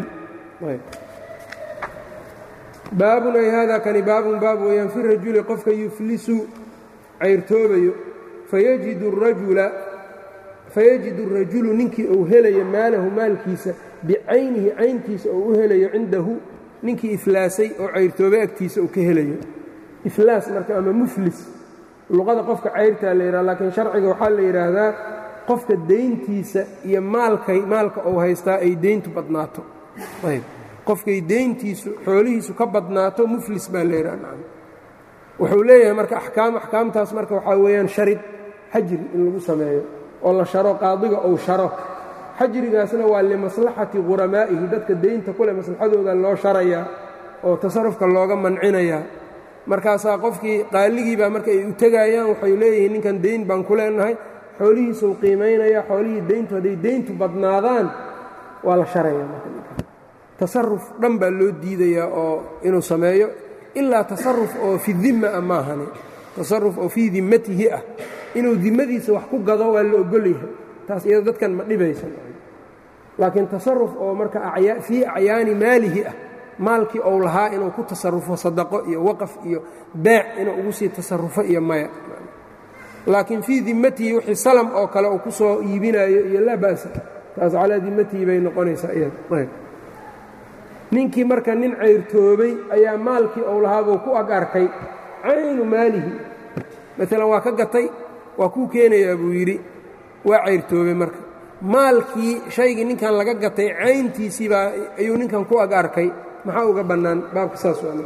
baabun ay haadaa kani baabun baab weeyaan fi rajuli qofka yuflisu cayrtoobayo fayajidu rajula fayajidu rajulu ninkii uu helayo maalahu maalkiisa bicaynihi cayntiisa oo u helayo cindahu ninkii iflaasay oo cayrtoobay agtiisa uu ka helayo iflaas marka ama muflis luqada qofka cayrtaa la yidhaha laakiin sharciga waxaa la yidhaahdaa qofka deyntiisa iyo maalkay maalka uu haystaa ay deyntu badnaato ayb qofkay deyntiisu xoolihiisu ka badnaato muflis baa la yidhaha wuxuu leeyahay marka axkaam axkaamtaas marka waxaa weeyaan sharid xajri in lagu sameeyo oo la sharo qaadiga ou sharo xajrigaasna waa limaslaxati quramaa'ihi dadka deynta kule maslaxadooda loo sharayaa oo tasarufka looga mancinayaa markaasaa qofkii qaaligiibaa marka ay u tegayaan waxay leeyihiin ninkan deyn baan ku leenahay xoolihiisuu qiimaynaya xoolihii deyntu hadday deyntu badnaadaan waa la sharayaa tasaruf dhan baa loo diidayaa oo inuu sameeyo ilaa tasaruf oo fi dimma ah maahane tasaruf oo fii dimmatihi ah inuu dimmadiisa wax ku gado waa la ogol yahay taas iyado dadkan ma dhibaysan laakiin tasaruf oo marka fii acyaani maalihi ah maalkii ou lahaa inuu ku tasarufo sadaqo iyo waqaf iyo beec inuu ugu sii tasarufo iyo maya laakiin fii dimmatihi wixii salam oo kale uu ku soo iibinayo iyo laa ba'sa taas calaa dimmatihi bay noqonaysaa iyada ninkii marka nin cayrtoobay ayaa maalkii ou lahaabuu ku ag arkay caynu maalihi maalan waa ka gatay waa kuu keenayaa buu yidhi waa cayrtoobay marka maalkii shaygii ninkan laga gatay cayntiisii baa ayuu ninkan ku ag arkay maxaa uga bannaan baabka saas waa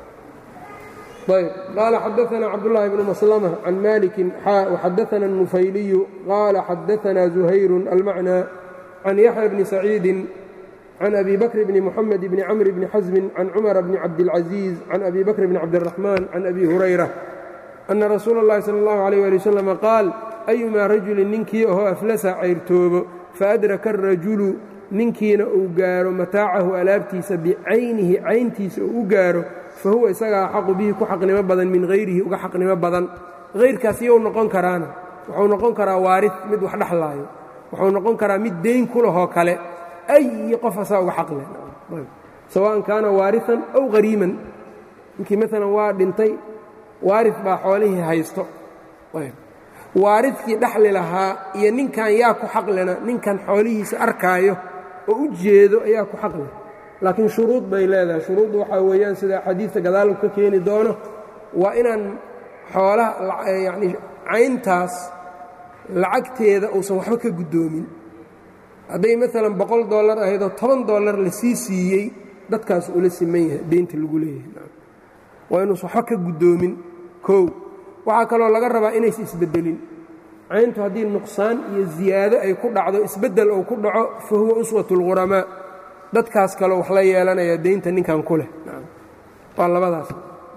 ayb qaala xadaثna cabdالlahi bnu maslmة can maliki xadaثna النufayliyu qaala xadaثna زuhayru almacnى can yaxya bni saciidi can abi bakr bni mxamed bni cmr bni xasmi can cumara bni cabdاlcaزiiz can abi bakr bni cabdالraxman can abi hurayra ana rasuula اllahi salى اllahu عalيه ali wslam qaal ayumaa rajulin ninkii ahoo aflasa cayrtoobo faadraka arajulu ninkiina uu gaaro mataacahu alaabtiisa bicaynihi cayntiisa uu u gaaro fa huwa isagaa xaqu bihi ku xaqnimo badan min hayrihi uga xaqnimo badan hayrkaas iyou noqon karaana wuxuu noqon karaa waarid mid wax dhexlaayo wuxuu noqon karaa mid deyn ku lahoo kale ayi qof asaa uga xaqle sawaan kaana waarian aw hariiman ninkii maalan waa dhintay waarid baa xoolihii haysto waaridkii dhexli lahaa iyo ninkan yaa ku xaqlena ninkan xoolihiisa arkaayo oo u jeedo ayaa ku xaqle laakiin shuruud bay leedahay shuruuddu waxaa weeyaan sida xadiidka gadaalku ka keeni doono waa inaan xoolaha yacnii cayntaas lacagteeda uusan waxba ka guddoomin hadday maalan boqol dollar ahaydoo toban dollar la sii siiyey dadkaas ula siman yahay deynta lagu leeyahay waa inuusan waxba ka guddoomin kow waxaa kaloo laga rabaa inaysa isbeddelin cayntu haddii nuqsaan iyo ziyaado ay ku dhacdo isbeddel uu ku dhaco fa huwa uswat اlquramaa dadkaas kaleo wax la yeelanaya deynta ninkan ku leh waa labadaas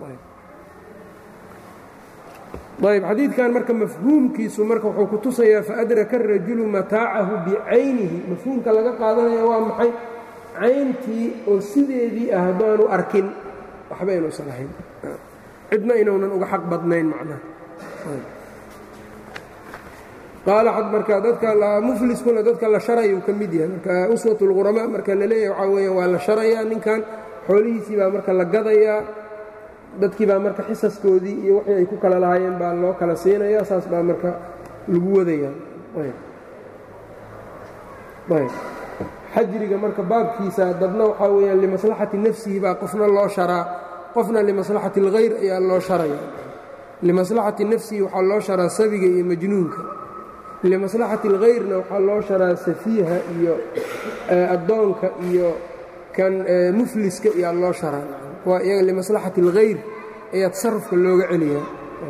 ayb xadiidkan marka mafhuumkiisu marka wuxuu ku tusayaa faadraka arajulu mataacahu bicaynihi mafhuumka laga qaadanaya waa maxay cayntii oo sideedii ah haddaanu arkin waxba inuusan ahayn cidna inuunan uga xaq badnayn macnaha qaala marka dadka mufliskuna dadka la sharayuu ka mid yahay marka uswat اlquramaa marka la leeyahay waxaa weeya waa la sharayaa ninkan xoolihiisii baa marka la gadayaa dadkii baa marka xisaskoodii iyo wixii ay ku kala lahaayeen baa loo kala siinaya saas baa marka lagu wadayaa xajriga marka baabkiisa dadna waxaa weeyaan limaslaxati nafsihi baa qofna loo sharaa qofna limaslaxati اlghayr ayaa loo sharaya limaslaxati nafsihi waxaa loo sharaa sabiga iyo majnuunka limaslaxati اlghayrna waxaa loo sharaa safiiha iyo addoonka iyo kan mufliska iyaa loo sharaa waa iyaga limaslaxati اlghayr ayaa tasarufka looga celiyaa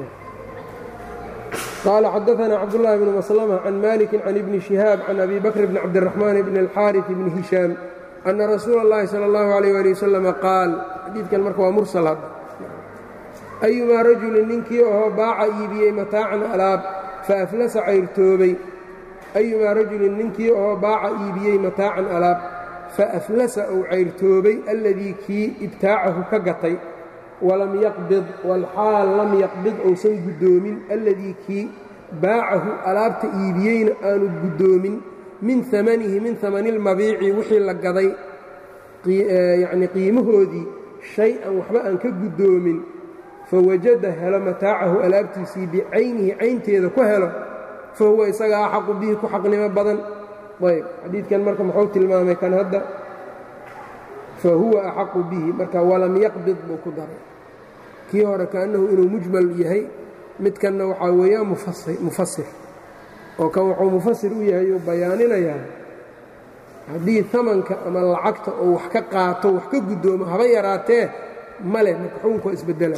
qaala xadaثna cabdالlahi bn maslmة can maliki can ibni شihaab can abi bakr bn cabdالرaxmaan bn اlxaariث bni hishaam ana rasuula اllahi salى اllahu عalيh ali wasalam qaal xadiidkan marka waa mursal hadda ayumaa rajulin ninkii oo baaca iibiyey mataacan alaab faaflasa cayrtoobay ayumaa rajulin ninkii oo baaca iibiyey mataacan alaab faaflasa ou cayrtoobay alladii kii ibtaacahu ka gatay walam yaqbid walxaal lam yaqbid ousan guddoomin alladii kii baacahu alaabta iibiyeyna aanu guddoomin min amanihi min amani اlmabiici wixii la gaday yacni qiimahoodii shay-an waxba aan ka guddoomin fawajada helo mataacahu alaabtiisii bicaynihi caynteeda ku helo fa huwa isaga axaqu bihi ku xaqnimo badan ayb xadiidkan marka muxuu tilmaamay kan hadda fa huwa axaqu bihi marka walam yaqbid buu ku daray kii hore kaannahu inuu mujmal yahay midkanna waxaa weeyaan mufasir oo kan wuxuu mufasir u yahay uu bayaaninayaa haddii amanka ama lacagta oo wax ka qaato wax ka guddoomo haba yaraatee male marka xukunka waa isbedela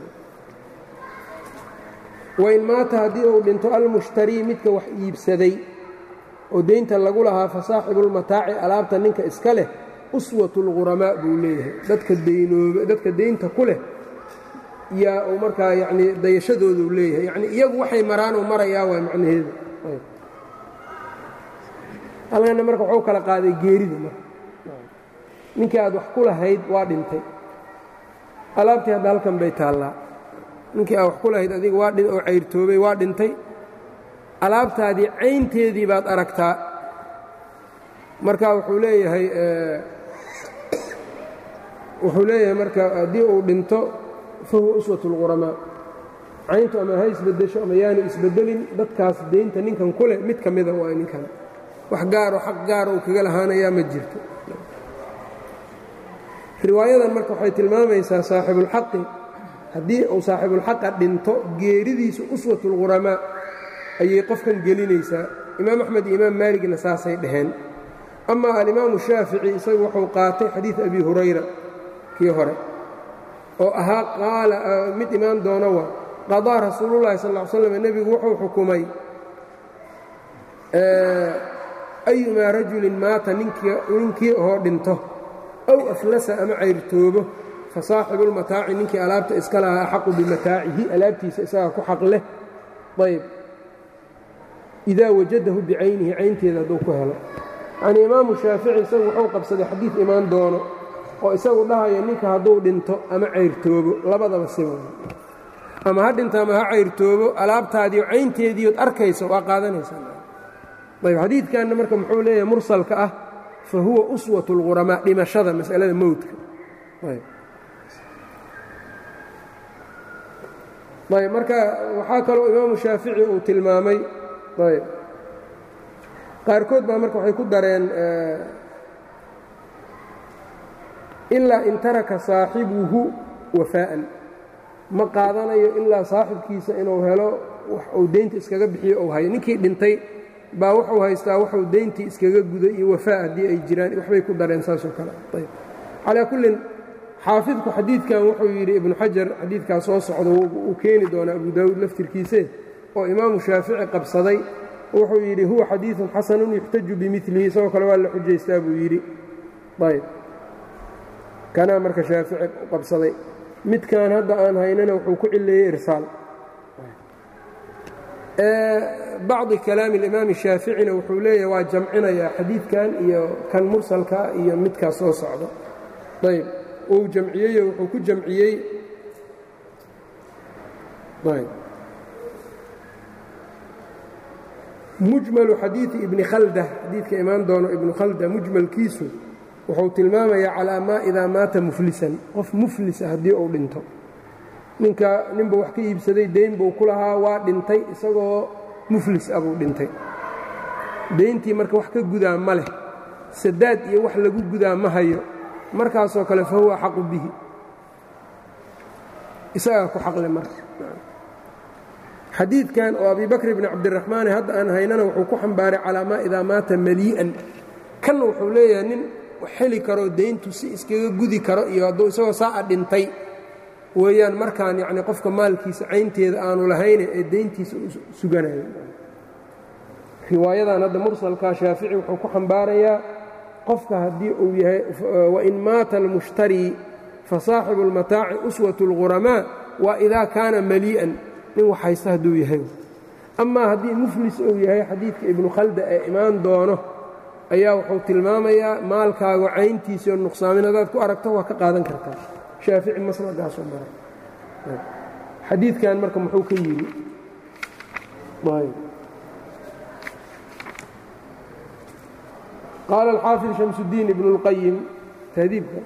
wain maata haddii uu dhinto almushtarii midka wax iibsaday oo deynta lagu lahaa fa saaxibulmataaci alaabta ninka iska leh uswatu lghuramaa buu leeyahay dadka daynooba dadka deynta ku leh yaa uu markaa yacnii dayashadooduu leeyahay yacnii iyagu waxay maraan uu marayaa waa macnaheedu halkana marka wuxuu kala qaaday geerida marka ninkii aad wax ku lahayd waa dhintay alaabtii hadda halkan bay taallaa ninkii aad wax ku lahayd adiga waa oo cayrtoobay waa dhintay alaabtaadii caynteedii baad aragtaa marka wuxuu leeyahay wuxuu leeyahay marka haddii uu dhinto fa huwa uswat اlquramaa cayntu ama ha isbeddesho ama yaanu isbeddelin dadkaas deynta ninkan ku leh mid ka mida waa ninkan wax gaaroo xaq gaara uu kaga lahaanayaa ma jirto riwaayadan marka waxay tilmaamaysaa saaxibulxaqi haddii uu saaxibulxaqa dhinto geeridiisa uswatulghuramaa ayay qofkan gelinaysaa imaam axmed iyo imaam maaligna saasay dhaheen ama alimaamu shaafici isagu wuxuu qaatay xadiid abi hurayra kii hore oo ahaa qaala mid imaan doono waa qadaa rasuulullahi sal ll slam nebigu wuxuu xukumay ayumaa rajulin maata ninkii oo dhinto ow aflasa ama cayrtoobo fa saaxibulmataaci ninkii alaabta iska lahaa axaqu bimataacihi alaabtiisa isagaa ku xaq leh ayb idaa wajadahu bicaynihi caynteeda hadduu ku helo yacnii imaamu shaafici isagu wuxuu qabsaday xadiid imaan doono oo isagu dhahaya ninka hadduu dhinto ama cayrtoobo labadaba siba ama ha dhinto ama ha cayrtoobo alaabtaadiio caynteediiood arkaysa waa qaadanaysaa ayb xadiidkanna marka muxuu leeyahay mursalka ah fa huwa uswat اlghuramaa dhimashada masalada mowdka ayb marka waxaa kaloo imaamu shaafici uu tilmaamay ayb qaarkood baa marka waxay ku dareen ilaa in taraka saaxibuhu wafaa'an ma qaadanayo ilaa saaxibkiisa inuu helo wax uu deynta iskaga bixiyo ou hayo ninkii dhintay baa wuxuu haystaa wuxuu deyntii iskaga guday iyo wafaa haddii ay jiraan waxbay ku dareen saasoo kale ayb calaa kullin xaafidku xadiidkan wuxuu yidhi ibnu xajar xadiidkaa soo socda uu keeni doonaa abu daawuud laftirkiise oo imaamu shaafici qabsaday wuxuu yidhi huwa xadiidun xasanun yuxtaju bimilihi isagoo kale waa la xujaystaa buu yidhi ayb kanaa marka shaafici u qabsaday midkan hadda aan haynana wuxuu ku cileeyey irsaal bacdi kalaami alimaami shaaficina wuxuu leeyahay waa jamcinayaa xadiidkan iyo kan mursalkaa iyo midkaas soo socda ayb uu jamciyeyo wuxuu ku jamciyey mujmalu xadiidi ibni khalda xadiidka imaan doono ibnu khalda mujmalkiisu wuxuu tilmaamayaa calaa maa idaa maata muflisan qof muflisa haddii uu dhinto ninka ninbuu wax ka iibsaday deyn buu ku lahaa waa dhintay isagoo muflis ah buu dhintay deyntii marka wax ka gudaa ma leh sadaad iyo wax lagu gudaa ma hayo markaasoo kale fa huwa axaqu bihi isagaa ku xaqle marka xadiidkan oo abibakr bni cabdiraxmaane hadda aan haynana wuxuu ku xambaaray calaa maa idaa maata malii'an kanna wuxuu leeyahay nin xeli karoo deyntu si iskaga gudi karo iyo hadduu isagoo saa'a dhintay weeyaan markaan yacni qofka maalkiisa caynteeda aanu lahayne ee deyntiisa u suganayo riwaayadan hadda mursalkaa shaafici wuxuu ku xambaarayaa qofka haddii uu yahay wain maata almushtarii fa saaxibu اlmataaci uswat اlghuramaa waa idaa kaana malii'an nin wax haysta hadduu yahay amaa haddii muflis uu yahay xadiidka ibnu khalda ee imaan doono ayaa wuxuu tilmaamayaa maalkaaga cayntiisao nuqsaamin hadaad ku aragto waa ka qaadan kartaa shaafici maslagaasoo maray xadiidkan marka muxuu ka yidhi qaala alxaafid shamsudiin ibnu اlqayim tahdiibka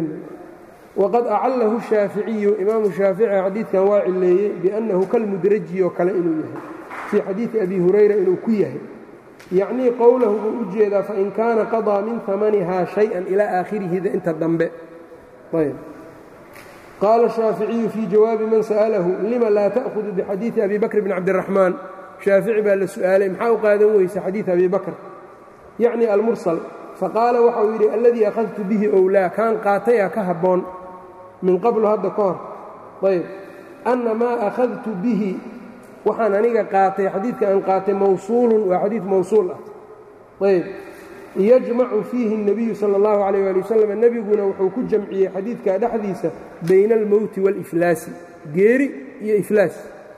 waqad acalahu shaaficiyu imaamu shaafici xadiidkan waa cileeyey biannahu kalmudraji oo kale inuu yahay fii xadiidi abi hurayra inuu ku yahay yacnii qowlahu buu u jeedaa fain kaana qadaa min amanihaa shay-an ilaa aakhirihida inta dambe ayb qaala shaaficiyu fii jawaabi man sa'alahu lima laa ta'hudu bixadiidi abi bakr bni cabdiraxmaan shaafici baa la su'aalay maxaa u qaadan weysa xadiid abi bakr yacni almursal faqaala waxa uu yidhi alladii akhadtu bihi owlaa kaan qaataya ka habboon min qablu hadda ka hor ayb anna maa akhadtu bihi waxaan aniga qaatay xadiidka aan qaatay mawsuulun waa xadiid mawsuul ah ayb yajmacu fiihi الnabiyu salى اllahu alayh ali wasalam nebiguna wuxuu ku jamciyey xadiidka dhexdiisa bayna almowti wاliflaasi geeri iyo iflaas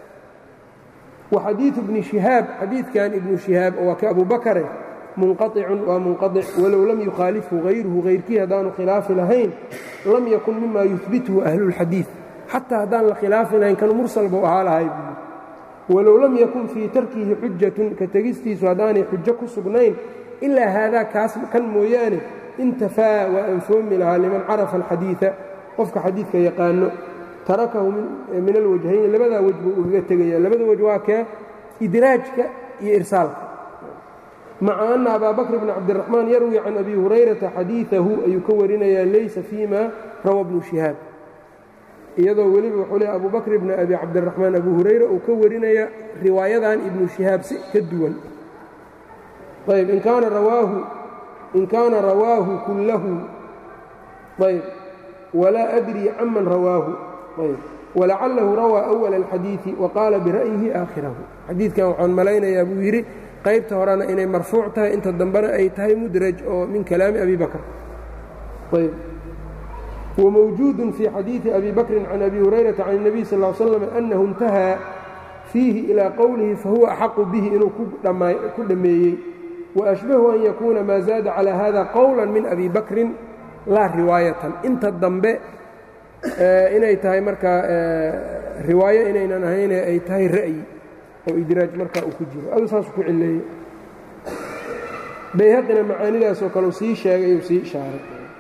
wa xadiidu ibni shihaab xadiidkan ibnu shihaab waa ka abu bakare munqaطicun waa munqaطic walow lam yukhaalifhu hayruhu hayrkii haddaanu khilaafi lahayn lam yakun mima yuhbithu ahlulxadiid xataa haddaan la khilaafi lahayn kan mursal buu ahaa lahay walow lam yakun fii tarkihi xujatun ka tegistiisu haddaanay xujo ku sugnayn ilaa haadaa kaas kan mooyaane intafaa waa anfoomi lahaa liman carafa alxadiida qofka xadiidka yaqaano tarakahu min alwajhayni labadaa wej buu ugaga tegaya labada wej waa kee idraajka iyo irsaalka maca anna abaa bakr bn cabdiraxmaan yarwi can abi hurayrata xadiidahu ayuu ka warinayaa laysa fii ma rawa bnu shihaab iyadoo weliba wuxuu leey abu bakr bn abi cabdiraxmaan abu hurayra uu ka warinaya riwaayadan ibnu shihaab si ka duwan ayb in kaana rawaahu in kaana rawaahu kullahu ayb walaa adrii canman rawaahu ayb walacalahu rawaa awala alxadiidi wa qaala bira'yihi aakhirahu xadiidkan waxaan malaynayaa buu yidhi qaybta horena inay marfuuc tahay inta dambena ay tahay mudraj oo min kalaami abi bakr ayb wmawjuud fii xadiidi abi bakrin can abi hurayrata can الnabiy sal ll slam annahu intahaa fiihi ilaa qowlihi fahuwa axaqu bihi inuu ku dhammeeyey waashbahu an yakuuna maa zaada calaa hada qowla min abi bakrin laa riwaayatan inta dambe inay tahay markaa riwaayo inaynan ahayne ay tahay ra'yi oo idraaj markaa uu ku jiro adu saasuu ku cileeyey bayhaqina macaanidaasoo kale uu sii sheegay uu sii ishaaray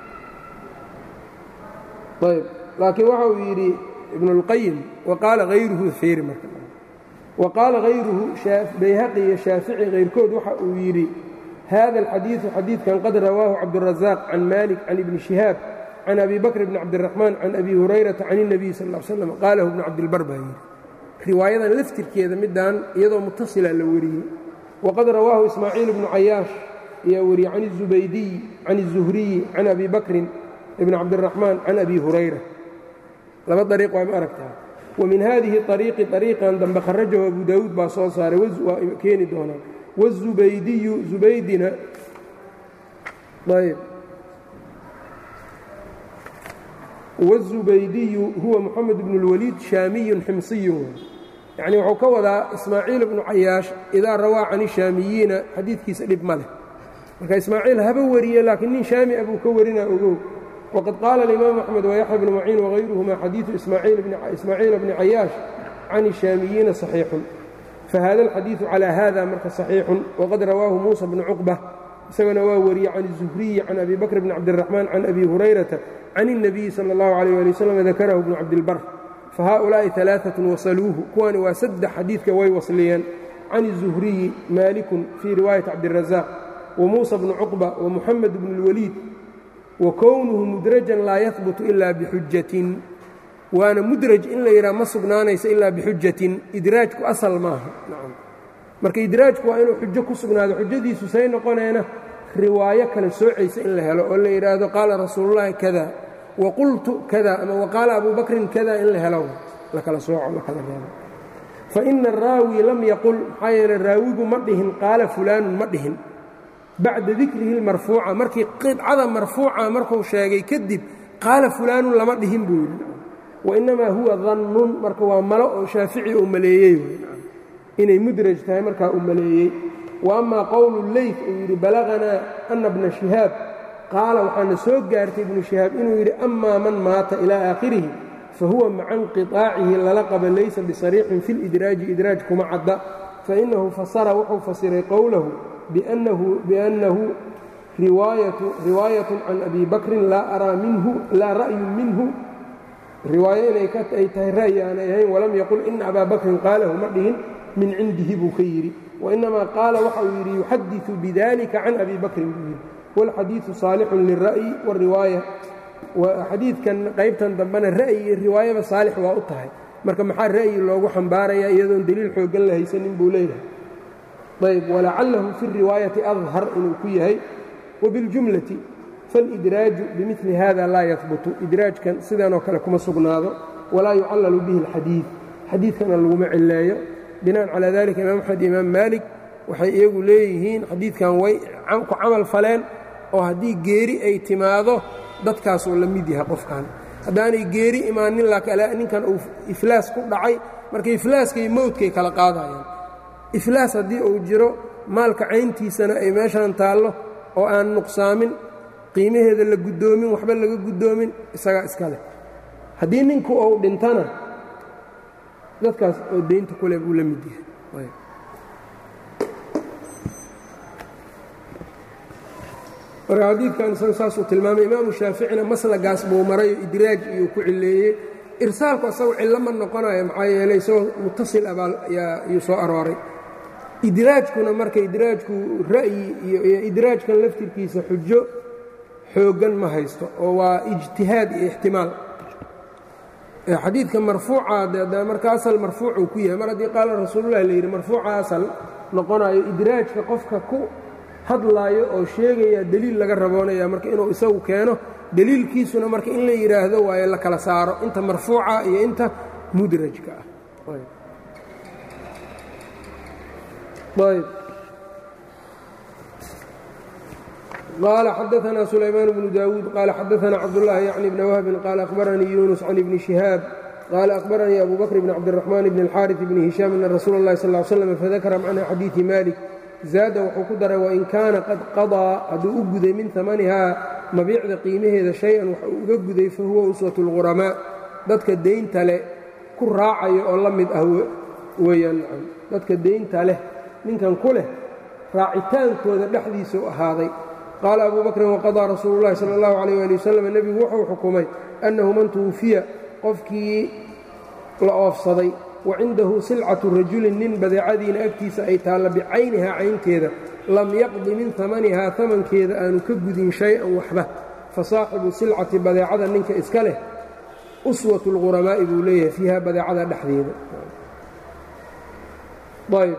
ayb laakiin waxa uu yidhi ibn اlqayim waqaala hayruhu fiiri marka waqaala hayruhu bayhaqi iyo shaafici hayrkood waxa uu yidhi hada alxadiidu xadiidkan qad rawaahu cabdurazaaq can malik can ibni shihaab can abi bakr bni cabdiraxmaan can abi hurayrata can الnabiy sal ا l slam qaalahu ibnu cabdilbar baa yidhi riwaayadan laftirkeeda midaan iyadoo mutasila la wariyey waqad rawaahu ismaaciil bnu cayaash ayaa wariyey can الzubaydiy can الzuhriyi can abi bakrin ibn cabdiraxmaan can abi hurayra laba ariiq waa ma aragtaa wa min haadihi ariiqi ariiqan dambe kharajahu abu daawuud baa soo saaray waa keeni doonaa wاzubaydiyu zubaydina ayb wالzubaydiyu huwa moxamed bn اlwaliid shaamiyun ximsiyun yacni wuxuu ka wadaa ismaaciil bnu cayaash idaa rawaa can ishaamiyiina xadiidkiisa dhib ma leh marka ismaaciil haba wariye laakiin nin shaami a buu ka warinaa ogow wqad qaala اlimaamu axmed wayaxya bnu maciin wغayruhuma xadiidu ismaaciila bni cayaash can الshaamiyiina صaxiixun fahada اlxadiiثu calى hada marka صaxiixun waqad rawaahu muusa bnu cuqba isagana waa wariyey can الzuhriyi can abi bakr bni cabdiraxmaan can abi hurayrata can الnabiyi salى اllahu عalيh ali wslam dakarahu bnu cabdilbar fahaؤulaaءi ثalaaثaة wasaluuhu kuwani waa saddex xadiidka way wasliyeen can الzuhriyi maalikun fii riwaayati cabdiلrazaaq wamuusa bnu cuqba wamuxamed bn اlwaliid wakownuhu mudrajan laa yahbutu ilaa bixujatin waana mudraj in la yidhaha ma sugnaanayso ilaa bixujatin idraajku asal maaha marka idraajku waa inuu xujo ku sugnaado xujadiisu say noqoneena riwaayo kale soocaysa in la helo oo la yidhaahdo qaala rasuulullaahi kada wa qultu kada ama waqaala abuu bakrin kada in la helo la kala sooco la kala reebo fa ina araawi lam yaqul maxaa yeele raawigu ma dhihin qaala fulaanun ma dhihin bacda dikrihi marfuuca markii qidcada marfuuca markuu sheegay kadib qaala fulaanun lama dhihin buu yidhi wainamaa huwa dannun marka waa malo oo shaafici uu maleeyey inay mudraj tahay markaa uu maleeyey wa amaa qowlu leyt uu yidhi balaganaa ana bna shihaab qaala waxaana soo gaartay ibnu shihaab inuu yidhi amaa man maata ilaa aakhirihi fa huwa maca inqiطaacihi lala qaba laysa bisariixin fi lidraaji idraaj kuma cadda fainahu fasara wuxuu fasiray qowlahu biأnnahu riwaayat can abi bakrin laa araa minhu laa ra'yu minhu riwaayo inay ay tahay ra'yi aanay ahayn walam yaqul ina abaa bakrin qaalahu ma dhihin min cindihi buu ka yidhi wainamaa qaala waxa uu yidhi yuxadiثu bidalika can abi bakrin buu yidhi wاlxadiiثu saalixun lilra'yi wاriwaaya xadiidkan qaybtan dambena ra'yi iyo riwaayaba saalix waa u tahay marka maxaa ra'yi loogu xambaarayaa iyadoon deliil xooggan la haysanin buu leeyahay ayb walacalahu fi riwaayati adhar inuu ku yahay wabiاljumlati faاlidraaju bimili hada laa yahbutu idraajkan sidanoo kale kuma sugnaado walaa yucallalu bihi اlxadiid xadiidkana laguma cileeyo binaan calaa dalika imaam axmed imaam maalik waxay iyagu leeyihiin xadiidkan way ku camal faleen oo haddii geeri ay timaado dadkaasuu la mid yahay qofkan haddaanay geeri imaanin ninkan uu iflaas ku dhacay marka iflaaskay mowdkay kala qaadayaan iflaas haddii uu jiro maalka cayntiisana ay meeshan taallo oo aan nuqsaamin qiimaheeda la guddoomin waxba laga guddoomin isagaa iska leh haddii ninku uu dhintana dadkaas oo deynta kule buu la mid yahay marka xadiidkan isaga saasuu tilmaamay imaamu shaaficina maslagaas buu marayo idraaj iyuu ku cileeyey irsaalku asagu cillo ma noqonayo maxaa yeelay isagoo mutasil abaal ayuu soo arooray idraajkuna marka idraajku ra'yi iyo idraajkan laftirkiisa xujo xooggan ma haysto oo waa ijtihaad iyo ixtimaal xadiidka marfuuca de marka asal marfuucuu ku yahay mar haddii qaala rasuululah layidhi marfuuca asal noqonayo idraajka qofka ku hadlaayo oo sheegaya deliil laga raboonaya marka inuu isagu keeno deliilkiisuna marka in la yidhaahdo waayo la kala saaro inta marfuuca iyo inta mudrajka ah ayb qaala xadaثna sulaymaan bnu dawuud qaala xadaثna cabdالlahi yacni bni wahbin qaala akhbaranii yunus can ibni shihaab qaala akhbaranii abu bakr bn cabdالraxmaan bn اlxaariث bni hishaam ana rasuula اllahi sal ly slam fadakara macna xadiiثi malik zaada wuxuu ku daray wain kaana qad qadaa hadduu u guday min amanihaa mabiicda qiimaheeda shay-an wax uu uga guday fa huwa uswatu اlquramaa dadka deynta leh ku raacaya oo la mid ah weeyaan dadka deynta leh ninkan ku leh raacitaankooda dhexdiisa u ahaaday qaala abu bakrin waqadaa rasuulu llahi sala اllahu alayh ali wasalam nebigu wuxuu xukumay annahu man tuwufiya qofkii la oofsaday wa cindahu silcatu rajulin nin badeecadiina agtiisa ay taalla bicaynihaa caynteeda lam yaqdi min amanihaa amankeeda aanu ka gudin shay-an waxba fa saaxibu silcati badeecada ninka iska leh uswatu اlquramaa'i buu leeyahay fiiha badeecada dhexdeeda ayb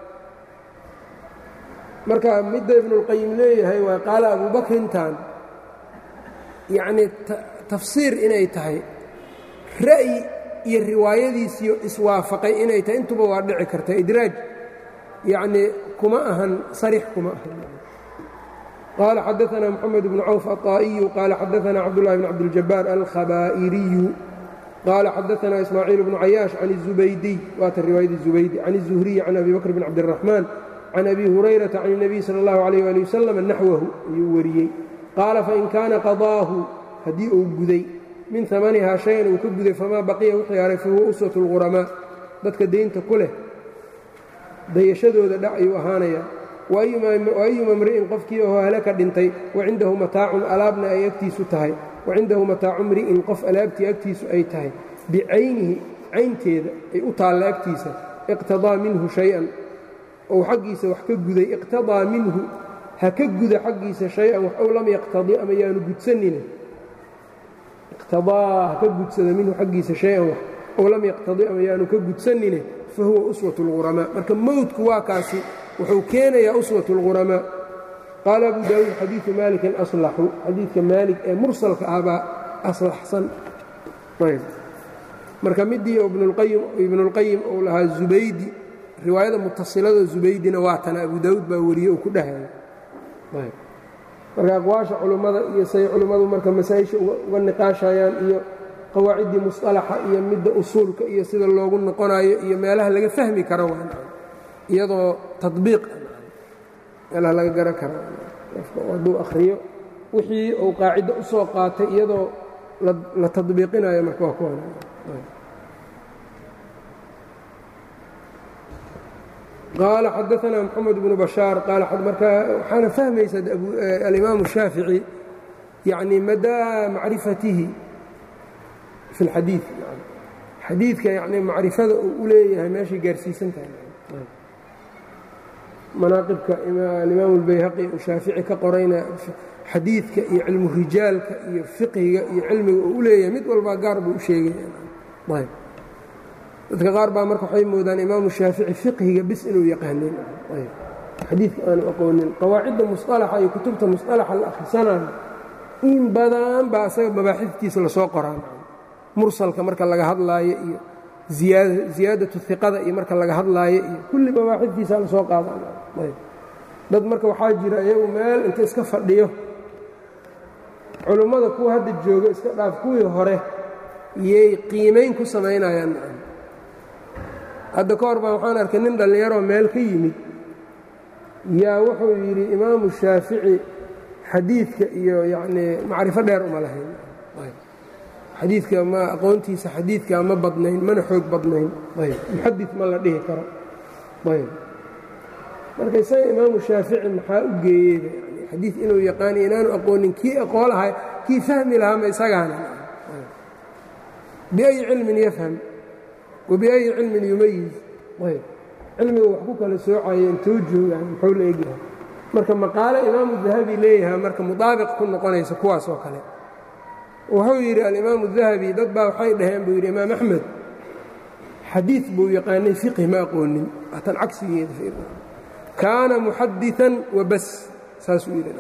marka midda ibnuاlqayim leeyahay waa qaala abubakrintan yacnii tafsiir inay tahay ra'yi iyo riwaayadiisiyo iswaafaqay inay tahay intuba waa dhici karta idraaj yacnii kuma ahan sarix kuma ahan qaala xadaثna moxamed bnu cawf aلطaa'iyu qaala xadaثna cabdullahi bn cabdiljabaar alkhabaa'iriyu qaala xadaثna ismaaciil bnu cayaash can الzubaydiy waata riwaayadii zubaydi can الzuhriyi can abi bakr bn cabdالraxmaan can abi hurayrata can الnabiy salى اllahu عalيyه ali wasalam naxwahu ayuu wariyey qaala fain kaana qadaahu haddii uu guday min amanihaa shayan uu ka guday famaa baqiya wixii haray fahuwa uswatu اlquramaa dadka deynta ku leh dayashadooda dhac ayuu ahaanayaa waayuma mri'in qofkii oo halaka dhintay wacindahu mataacun alaabna ay agtiisu tahay wacindahu mataacu mri'in qof alaabtii agtiisu ay tahay bicaynihi caynteeda ay u taalla agtiisa iqtadaa minhu shay-an ou xaggiisa wax ka guday iqtadaa minhu ha ka guda xaggiisa shay-an wax ow lam yaqtadi ama yaanu gudsanine iqtadaa ha ka gudsada minhu xaggiisa shay-an wax ow lam yaqtadi ama yaanu ka gudsanine fa huwa uswatu اlquramaa marka mowdku waa kaasi wuxuu keenayaa uswat اlquramaa qaala abu daawuud xadiidu maalikin aslaxu xadiidka maalik ee mursalka ah baa aslaxsan marka midii ibnuاlqayim uu lahaa zubaydi riwaayada mutasilada zubaydina waa tana abu daawuud baa wariye uu ku dhahaya marka aqwaasha culummada iyo say culimmadu marka masaa-isha uga niqaashayaan iyo qawaaciddii musطalaxa iyo midda usuulka iyo sida loogu noqonayo iyo meelaha laga fahmi karo iyadoo tabiiq meelaha laga garan kara qofka hadduu akhriyo wixii uu qaacido u soo qaatay iyadoo la tadbiiqinayo marka waa kuwan qaala xadaanaa moxamed bnu bashaar qaala markaa waxaana fahmaysa alimaamu shaafici yacni madaa macrifatihi fi اlxadiid xadiidka yani macrifada uu u leeyahay meeshay gaarsiisan tahay manaaqibka alimaam اlbayhaqi uu shaafici ka qorayna xadiidka iyo cilmu rijaalka iyo fiqhiga iyo cilmiga uu u leeyahay mid walbaa gaar buu u sheegaya dadka qaar baa marka waxay moodaan imaamu shaafici fiqhiga bis inuu yaqaanin xadiidka aanu aqoonin qawaacidda musطalaxa iyo kutubta musطalaxa la akhrisanayo in badan baa asaga mabaaxiftiisa lasoo qoraan mursalka marka laga hadlaayo iyo ziyaadatu iqada iyo marka laga hadlaayo iyo kulli mabaaxiftiisa lasoo qaadadad marka waxaa jira iyagu meel inta iska fadhiyo culummada kuwa hadda jooga iska dhaaf kuwii hore yay qiimayn ku samaynayaan hadda ka hor baa waxaan arkay nin dhallinyaroo meel ka yimid yaa wuxuu yidhi imaamu shaafici xadiidka iyo yacnii macrifo dheer uma lahayn xadiidka ma aqoontiisa xadiidka ma badnayn mana xoog badnayn ayb muxadid ma la dhihi karo ayb marka isaga imaamu shaafici maxaa u geeyeyba yani xadiid inuu yaqaani inaanu aqoonin kii aqoon lahaa kii fahmi lahaama isagaana biأyi cilmin yafham wabiأyi cilmin yumayiz ayb cilmiga wax ku kala soocaya intuu joogaan muxuu la egyahay marka maqaale imaamu dahabi leeyahaa marka mudaabiq ku noqonaysa kuwaas oo kale wuxuu yidhi alimaamu dahabi dad baa waxay dhaheen buu yidhi imaam axmed xadiid buu yaqaanay fiqhi ma aqoonin waatan cagsigeeda kaana muxadiثan wabas saasuu yidhi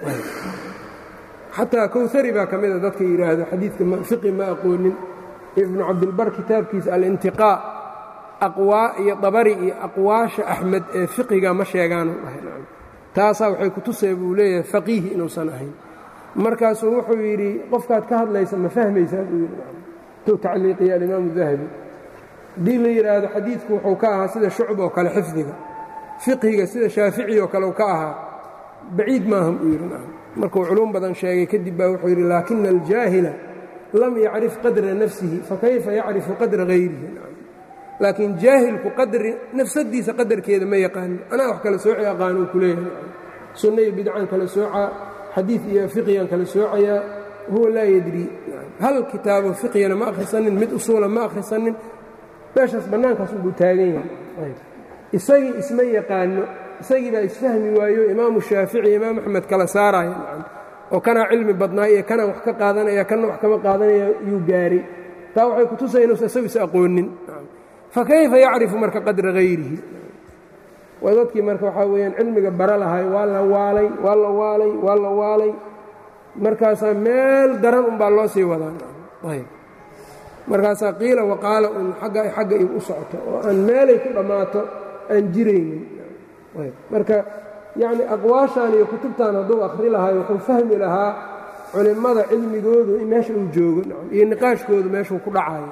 xataa kowhari baa ka mida dadka yidhaahdo xadiidka fiqhi ma aqoonin ibnu cabdilbar kitaabkiisa alintiqaa aqwaa iyo dabari iyo aqwaasha axmed ee fiqiga ma sheegaanu dhahay taasaa waxay ku tusay buu leeyahay faqiihi inuusan ahayn markaasuu wuxuu yidhi qofkaad ka hadlaysa ma fahmaysaa buu yidhi tuu tacliiqiya alimaamu dahabi haddii la yidhaahdo xadiidku wuxuu ka ahaa sida shucb oo kale xifdiga fiqhiga sida shaafici oo kale uu ka ahaa baciid maahan buu yidhi markuu culuum badan sheegay kadib baa wuxuu yidhi laakina aljaahila lam yacrif qadra nafsihi fakayfa yacrifu qadra hayrihi laakiin jaahilku qadri nafsadiisa qadarkeeda ma yaqaano anaa wax kala sooci aqaan uu ku leeyahay sunna iyo bidcan kala soocaa xadiid iyo fiqhigan kala soocayaa huwa laa yadri hal kitaabo fiqhigana ma akhrisanin mid usuula ma akhrisanin meeshaas bannaankaas unbuu taagan yahay isagii isma yaqaano isagii baa isfahmi waayo imaamu shaafici imaam axmed kala saaraya oo kanaa cilmi badnaa iyo kanaa wax ka qaadanaya kana wax kama qaadanaya yuu gaaray taa waxay kutusaya inuusan isagu is aqoonin fakayfa yacrifu marka qadra hayrihi waa dadkii marka waxaa weeyaan cilmiga bara lahay waa la waalay waa la waalay waa la waalay markaasaa meel daran unbaa loo sii wadaa ayb markaasaa qiila waqaala un agga xagga igu u socoto oo aan meelay ku dhammaato aan jiraynin ayb marka yacni aqwaashan iyo kutubtan hadduu akhri lahay wuxuu fahmi lahaa culimmada cilmigoodu in meesha uu joogo iyo niqaashkoodu meeshuu ku dhacayo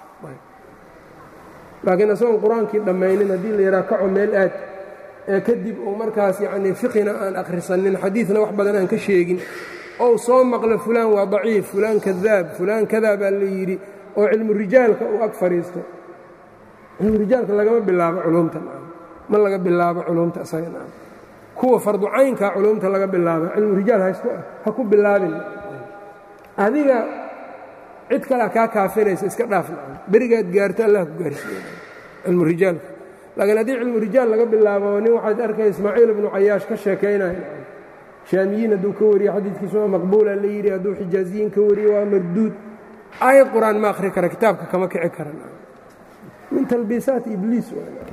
laakiin isagoon qur-aankii dhammaynin haddii la yidhaha kaco meel aad ee kadib uu markaas yacnii fiqina aan akhrisanin xadiidna wax badan aan ka sheegin ou soo maqlo fulaan waa daciif fulaan kadaab fulaan kadaa baa la yidhi oo cilmu rijaalka uu ag fadhiisto cilmu rijaalka lagama bilaabo culumta ma laga bilaabo culumta isaga kuwa farducaynka culumta laga bilaabo cilmu rijaal ha ku bilaabin adiga cid kalea kaa kaafinaysa iska dhaaf berigaad gaarto allah ku gaarsiiye cilmu rijaalka laakiin haddii cilmu rijaal laga bilaabo nin waxaad arkay ismaaciil ibnu cayaash ka sheekaynaya shaamiyiin hadduu ka wariyo xadiidkiisu waa maqbuula la yidhi hadduu xijaaziyiin ka wariyo waa marduud aayad qur-aan ma akhri kara kitaabka kama kici karan min talbiisaat ibliis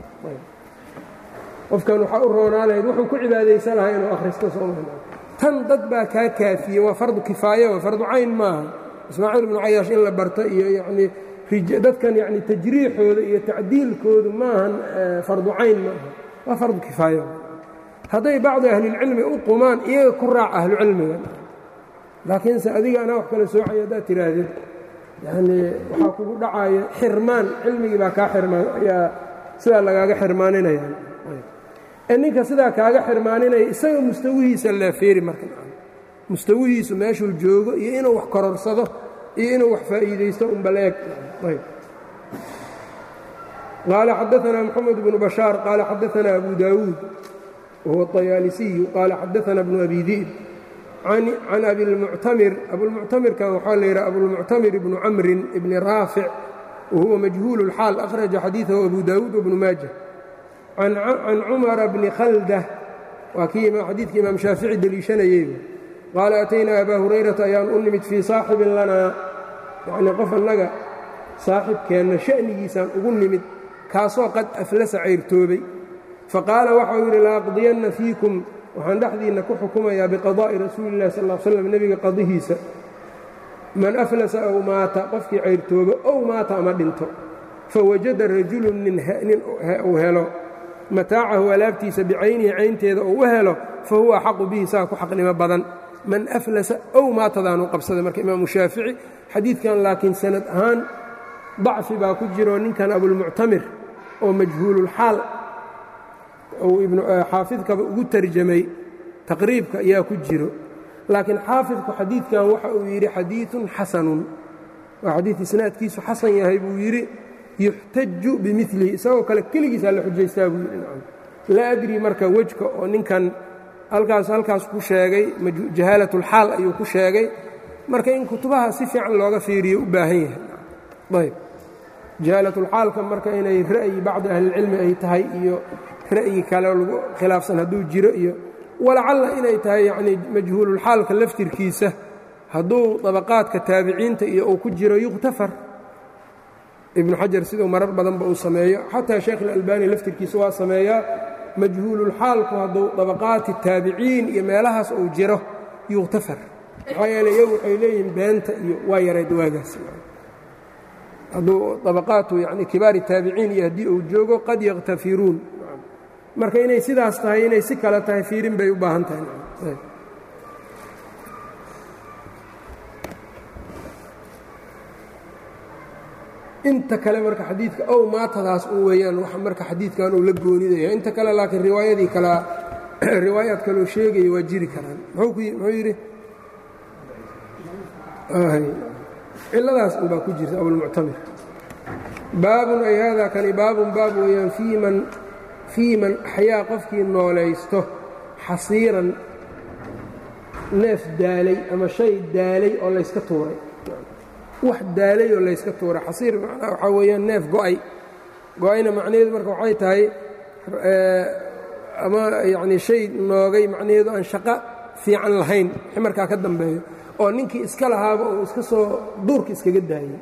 qofkan waxaa u roonaa lahayd wuxuu ku cibaadaysan lahaa inuu akhristo sooma tan dad baa kaa kaafiye waa fardu kifaaya waa fardu cayn maaha ismaaciil ibnu cayaash in la barto iyo yanii dadkan yani tajriixooda iyo tacdiilkoodu maahan fardu cayn maaha waa fardu kifaaya hadday bacdi ahlilcilmi u qumaan iyaga ku raac ahlucilmiga laakiinse adiga anaa wax kala soocaya haddaad tidhaahdid yanii waxaa kugu dhacaya xirmaan cilmigii baa kaa xirmaan ayaa sidaa lagaaga xirmaaninaya ninka sidaa kaaga xirmaaninaya isaga mustawihiisa leefeeri marka mustawihiisu meeshuu joogo iyo inuu wax kororsado iyo inuu wax faa'iidaysto unbaleeg qaala xadaثna mxamed bnu bashaar qaala xadaثna abu dawuud wahuwa الطayaalisiyu qaala xadaثna bnu abi di'b can abilmuctamir abulmuctamirkan waxaa la yidhaha abulmuctamir ibnu camrin ibni raafic wahuwa majhuul اlxaal akhraja xadiiثahu abu dawuud wbnu maaja can cumara bni khaldah waa kii xadiidkii imaam shaafici deliishanayey qaala ataynaa abaa hurayrata ayaan u nimid fii saaxibin lanaa yacnii qof annaga saaxibkeenna sha'nigiisaan ugu nimid kaasoo qad aflasa cayrtoobay faqaala waxau yidhi laaqdiyanna fiikum waxaan dhexdiinna ku xukumayaa biqadaa'i rasuuli illahi sal l slam nebiga qadihiisa man aflasa ow maata qofkii cayrtoobo ow maata ama dhinto fawajada rajulun nin uu helo mataacahu alaabtiisa bicaynihi caynteeda uu u helo fa huwa axaqu bihi saa ku xaqnimo badan man aflasa ow maatadaanu qabsaday marka imaamu shaafici xadiidkan laakiin sanad ahaan dacfi baa ku jiro ninkan abulmuctamir oo majhuululxaal uu xaafidkaba ugu tarjamay taqriibka ayaa ku jiro laakiin xaafidku xadiidkan waxa uu yidhi xadiiثun xasanun waa xadiid isnaadkiisu xasan yahay buu yidhi yuxtaju bimilihi isagoo kale keligiisaa la xujaystaa buu yidhi laa adri marka wejka oo ninkan halkaas halkaas ku sheegay jahaalatulxaal ayuu ku sheegay marka in kutubaha si fiican looga fiiriyo u baahan yahay ayb jahaalatulxaalka marka inay ra'yi bacdi ahlilcilmi ay tahay iyo ra'yi kale lagu khilaafsan hadduu jiro iyo walacalla inay tahay yacnii majhuululxaalka laftirkiisa hadduu dabaqaadka taabiciinta iyo uu ku jiro yukhtafar ibnu xajar siduu marar badanba uu sameeyo xataa sheekh ilalbani laftirkiisa waa sameeyaa majhuululxaalku hadduu dabaqaati taabiciin iyo meelahaas uu jiro yukhtafar maxaa yeele iyagu waxay leeyihiin beenta iyo waa yareed waagaas hadduu dabaqaatu yani kibaari taabiciin iyo haddii uu joogo qad yakhtafiruun marka inay sidaas tahay inay si kale tahay fiirin bay u baahan tahay inta kale marka xadiidka ow maatadaas u weeyaan wax marka xadiidkan uu la goonidaya inta kale laakiin riwaayadii kala riwaayaad kaloo sheegaya waa jiri karaan muxuu yidhi ciladaas unbaa ku jirta abulmuctamir baabun ay haadaa kani baabun baab weeyaan fii man fii man axyaa qofkii noolaysto xasiiran neef daalay ama shay daalay oo layska tuuray wax daalay oo layska tuuray xasiir macnaa waxaa weeyaan neef go'ay go-ayna macnaheedu marka waxay tahay ama yacnii shay noogay macnaheedu aan shaqo fiican lahayn wixii markaa ka dambeeyo oo ninkii iska lahaaba uu iska soo duurka iskaga daayey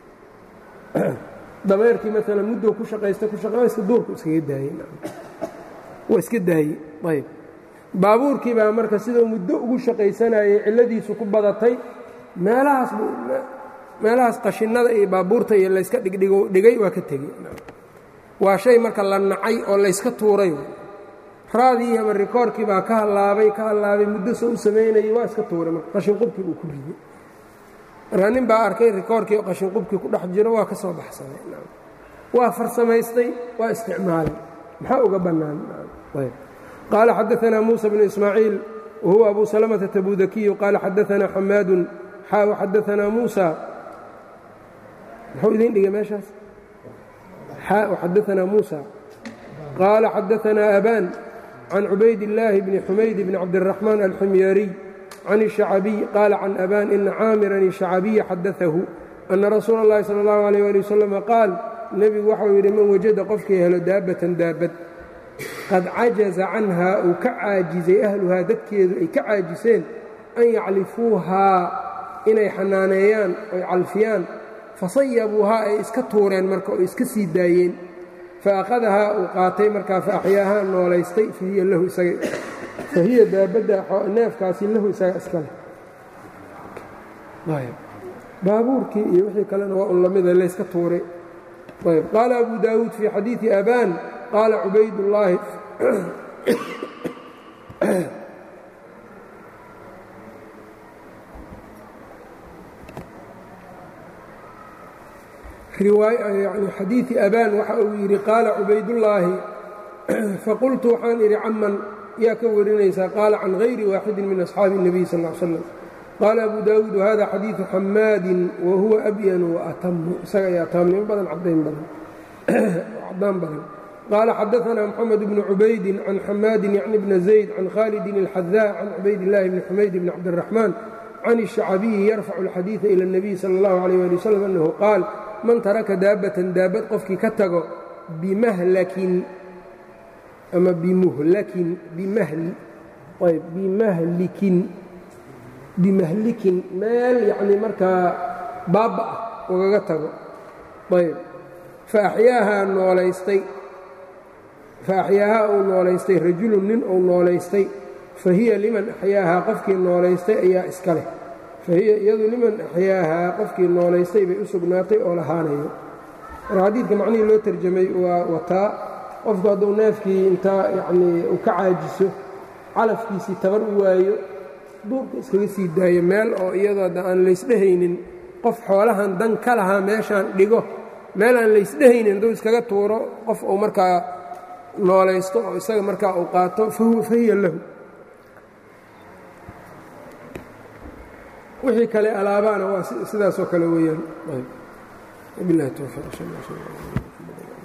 dameerkii maalan muddou ku shaqaysta ku shaqa iska duurku iskaga daayey waa iska daayey ayb baabuurkii baa marka siduu muddo ugu shaqaysanayay cilladiisu ku badatay meelahaas meelahaas qashinnada iyo baabuurta iyo layska dhigdhigay waa ka tegey waa shay marka la nacay oo layska tuuray raadii ama rikoorkii baa ka hallaabay ka hallaabay muddo soo u samaynayay waa iska tuuray marka qashinqubkii uu ku riday markaa nin baa arkay rikoorkii oo qashinqubkii ku dhex jiro waa ka soo baxsaday waa farsamaystay waa isticmaalay maxaa uga bannaan qaala xadaanaa muusa bnu ismaaciil wahuwa abu salamata tabudakiyu qaala xadaanaa xamaadun xaaw xadaanaa muusa muxuu idin dhigay meeshaas xaaw xadaanaa muusa qaala xadaanaa abaan can cubayd illaahi bni xumayd bni cabdiraxmaan alxumyaariy can الشhacbiي qaala can aban ina caamiran الشhacbiya xadaahu ana rasuula اllahi salى اllahu عalيh ali wasalam qaal nebigu waxau yidhi man wajada qofkii helo daabatan daabad qad cajaza canha uu ka caajizay ahluhaa dadkeedu ay ka caajiseen an yaclifuuhaa inay xanaaneeyaan oy calfiyaan fasayabuuhaa ay iska tuureen marka oo iska sii daayeen faأkhadahaa uu qaatay markaa faaxyaahaa noolaystay fahiya lahu isaga fahiya daabadda neefkaasi lahu isaga iska leh baabuurkii iyo wixii kalena waa un lamida layska tuuray ayb qaala abu daawuud fii xadiidi abaan qaala cubaydullaahi yani xadiidi abaan waxa uu yidhi qaala cubaydullaahi faqultu waxaan idhi caman yaa ka warinaysaa qaala can hayri waaxidin min asxaabi الnabiy sal ا l slam qaala abu daawuud wahada xadiidu xamaadin wa huwa abyanu waatamu isaga ayaa taamnimo badan caddayn badan cadaan badan qaala xadaanaa moxamed bnu cubaydin can xamaadin yacni bna zayd can khaalidin اlxadaa can cubaydillaahi bni xumayd bni cabdiraxmaan can الشhacbiyi yarfacu اlxadiiثa ilى الnabiy salى اllahu عalيh ali wslam annahu qaal man taraka daabatan daabad qofkii ka tago bimahlakin ama bimuhlakin bimahli ayb bimahlikin bimahlikin meel yacni markaa baaba ah ugaga tago ayb faaxyaahaa noolaystay faaxyaahaa uu noolaystay rajulun nin uu noolaystay fa hiya liman axyaahaa qofkii noolaystay ayaa iska leh fa hiya iyadu liman axyaahaa qofkii noolaystay bay u sugnaatay oo lahaanayo marka xadiidka macnihii loo tarjamay waa wataa qofku hadduu neefkii intaa yacnii uu ka caajiso calafkiisii tabar u waayo duurka iskaga sii daayo meel oo iyadoo adda aan laysdhehaynin qof xoolahan dan ka lahaa meeshaan dhigo meel aan laysdhehaynin hadduu iskaga tuuro qof uu markaa noolaysto oo isaga markaa uu qaato fa hiya lahu wixii kale alaabaana waa sidaasoo kale weeyaan bilahi towfiiq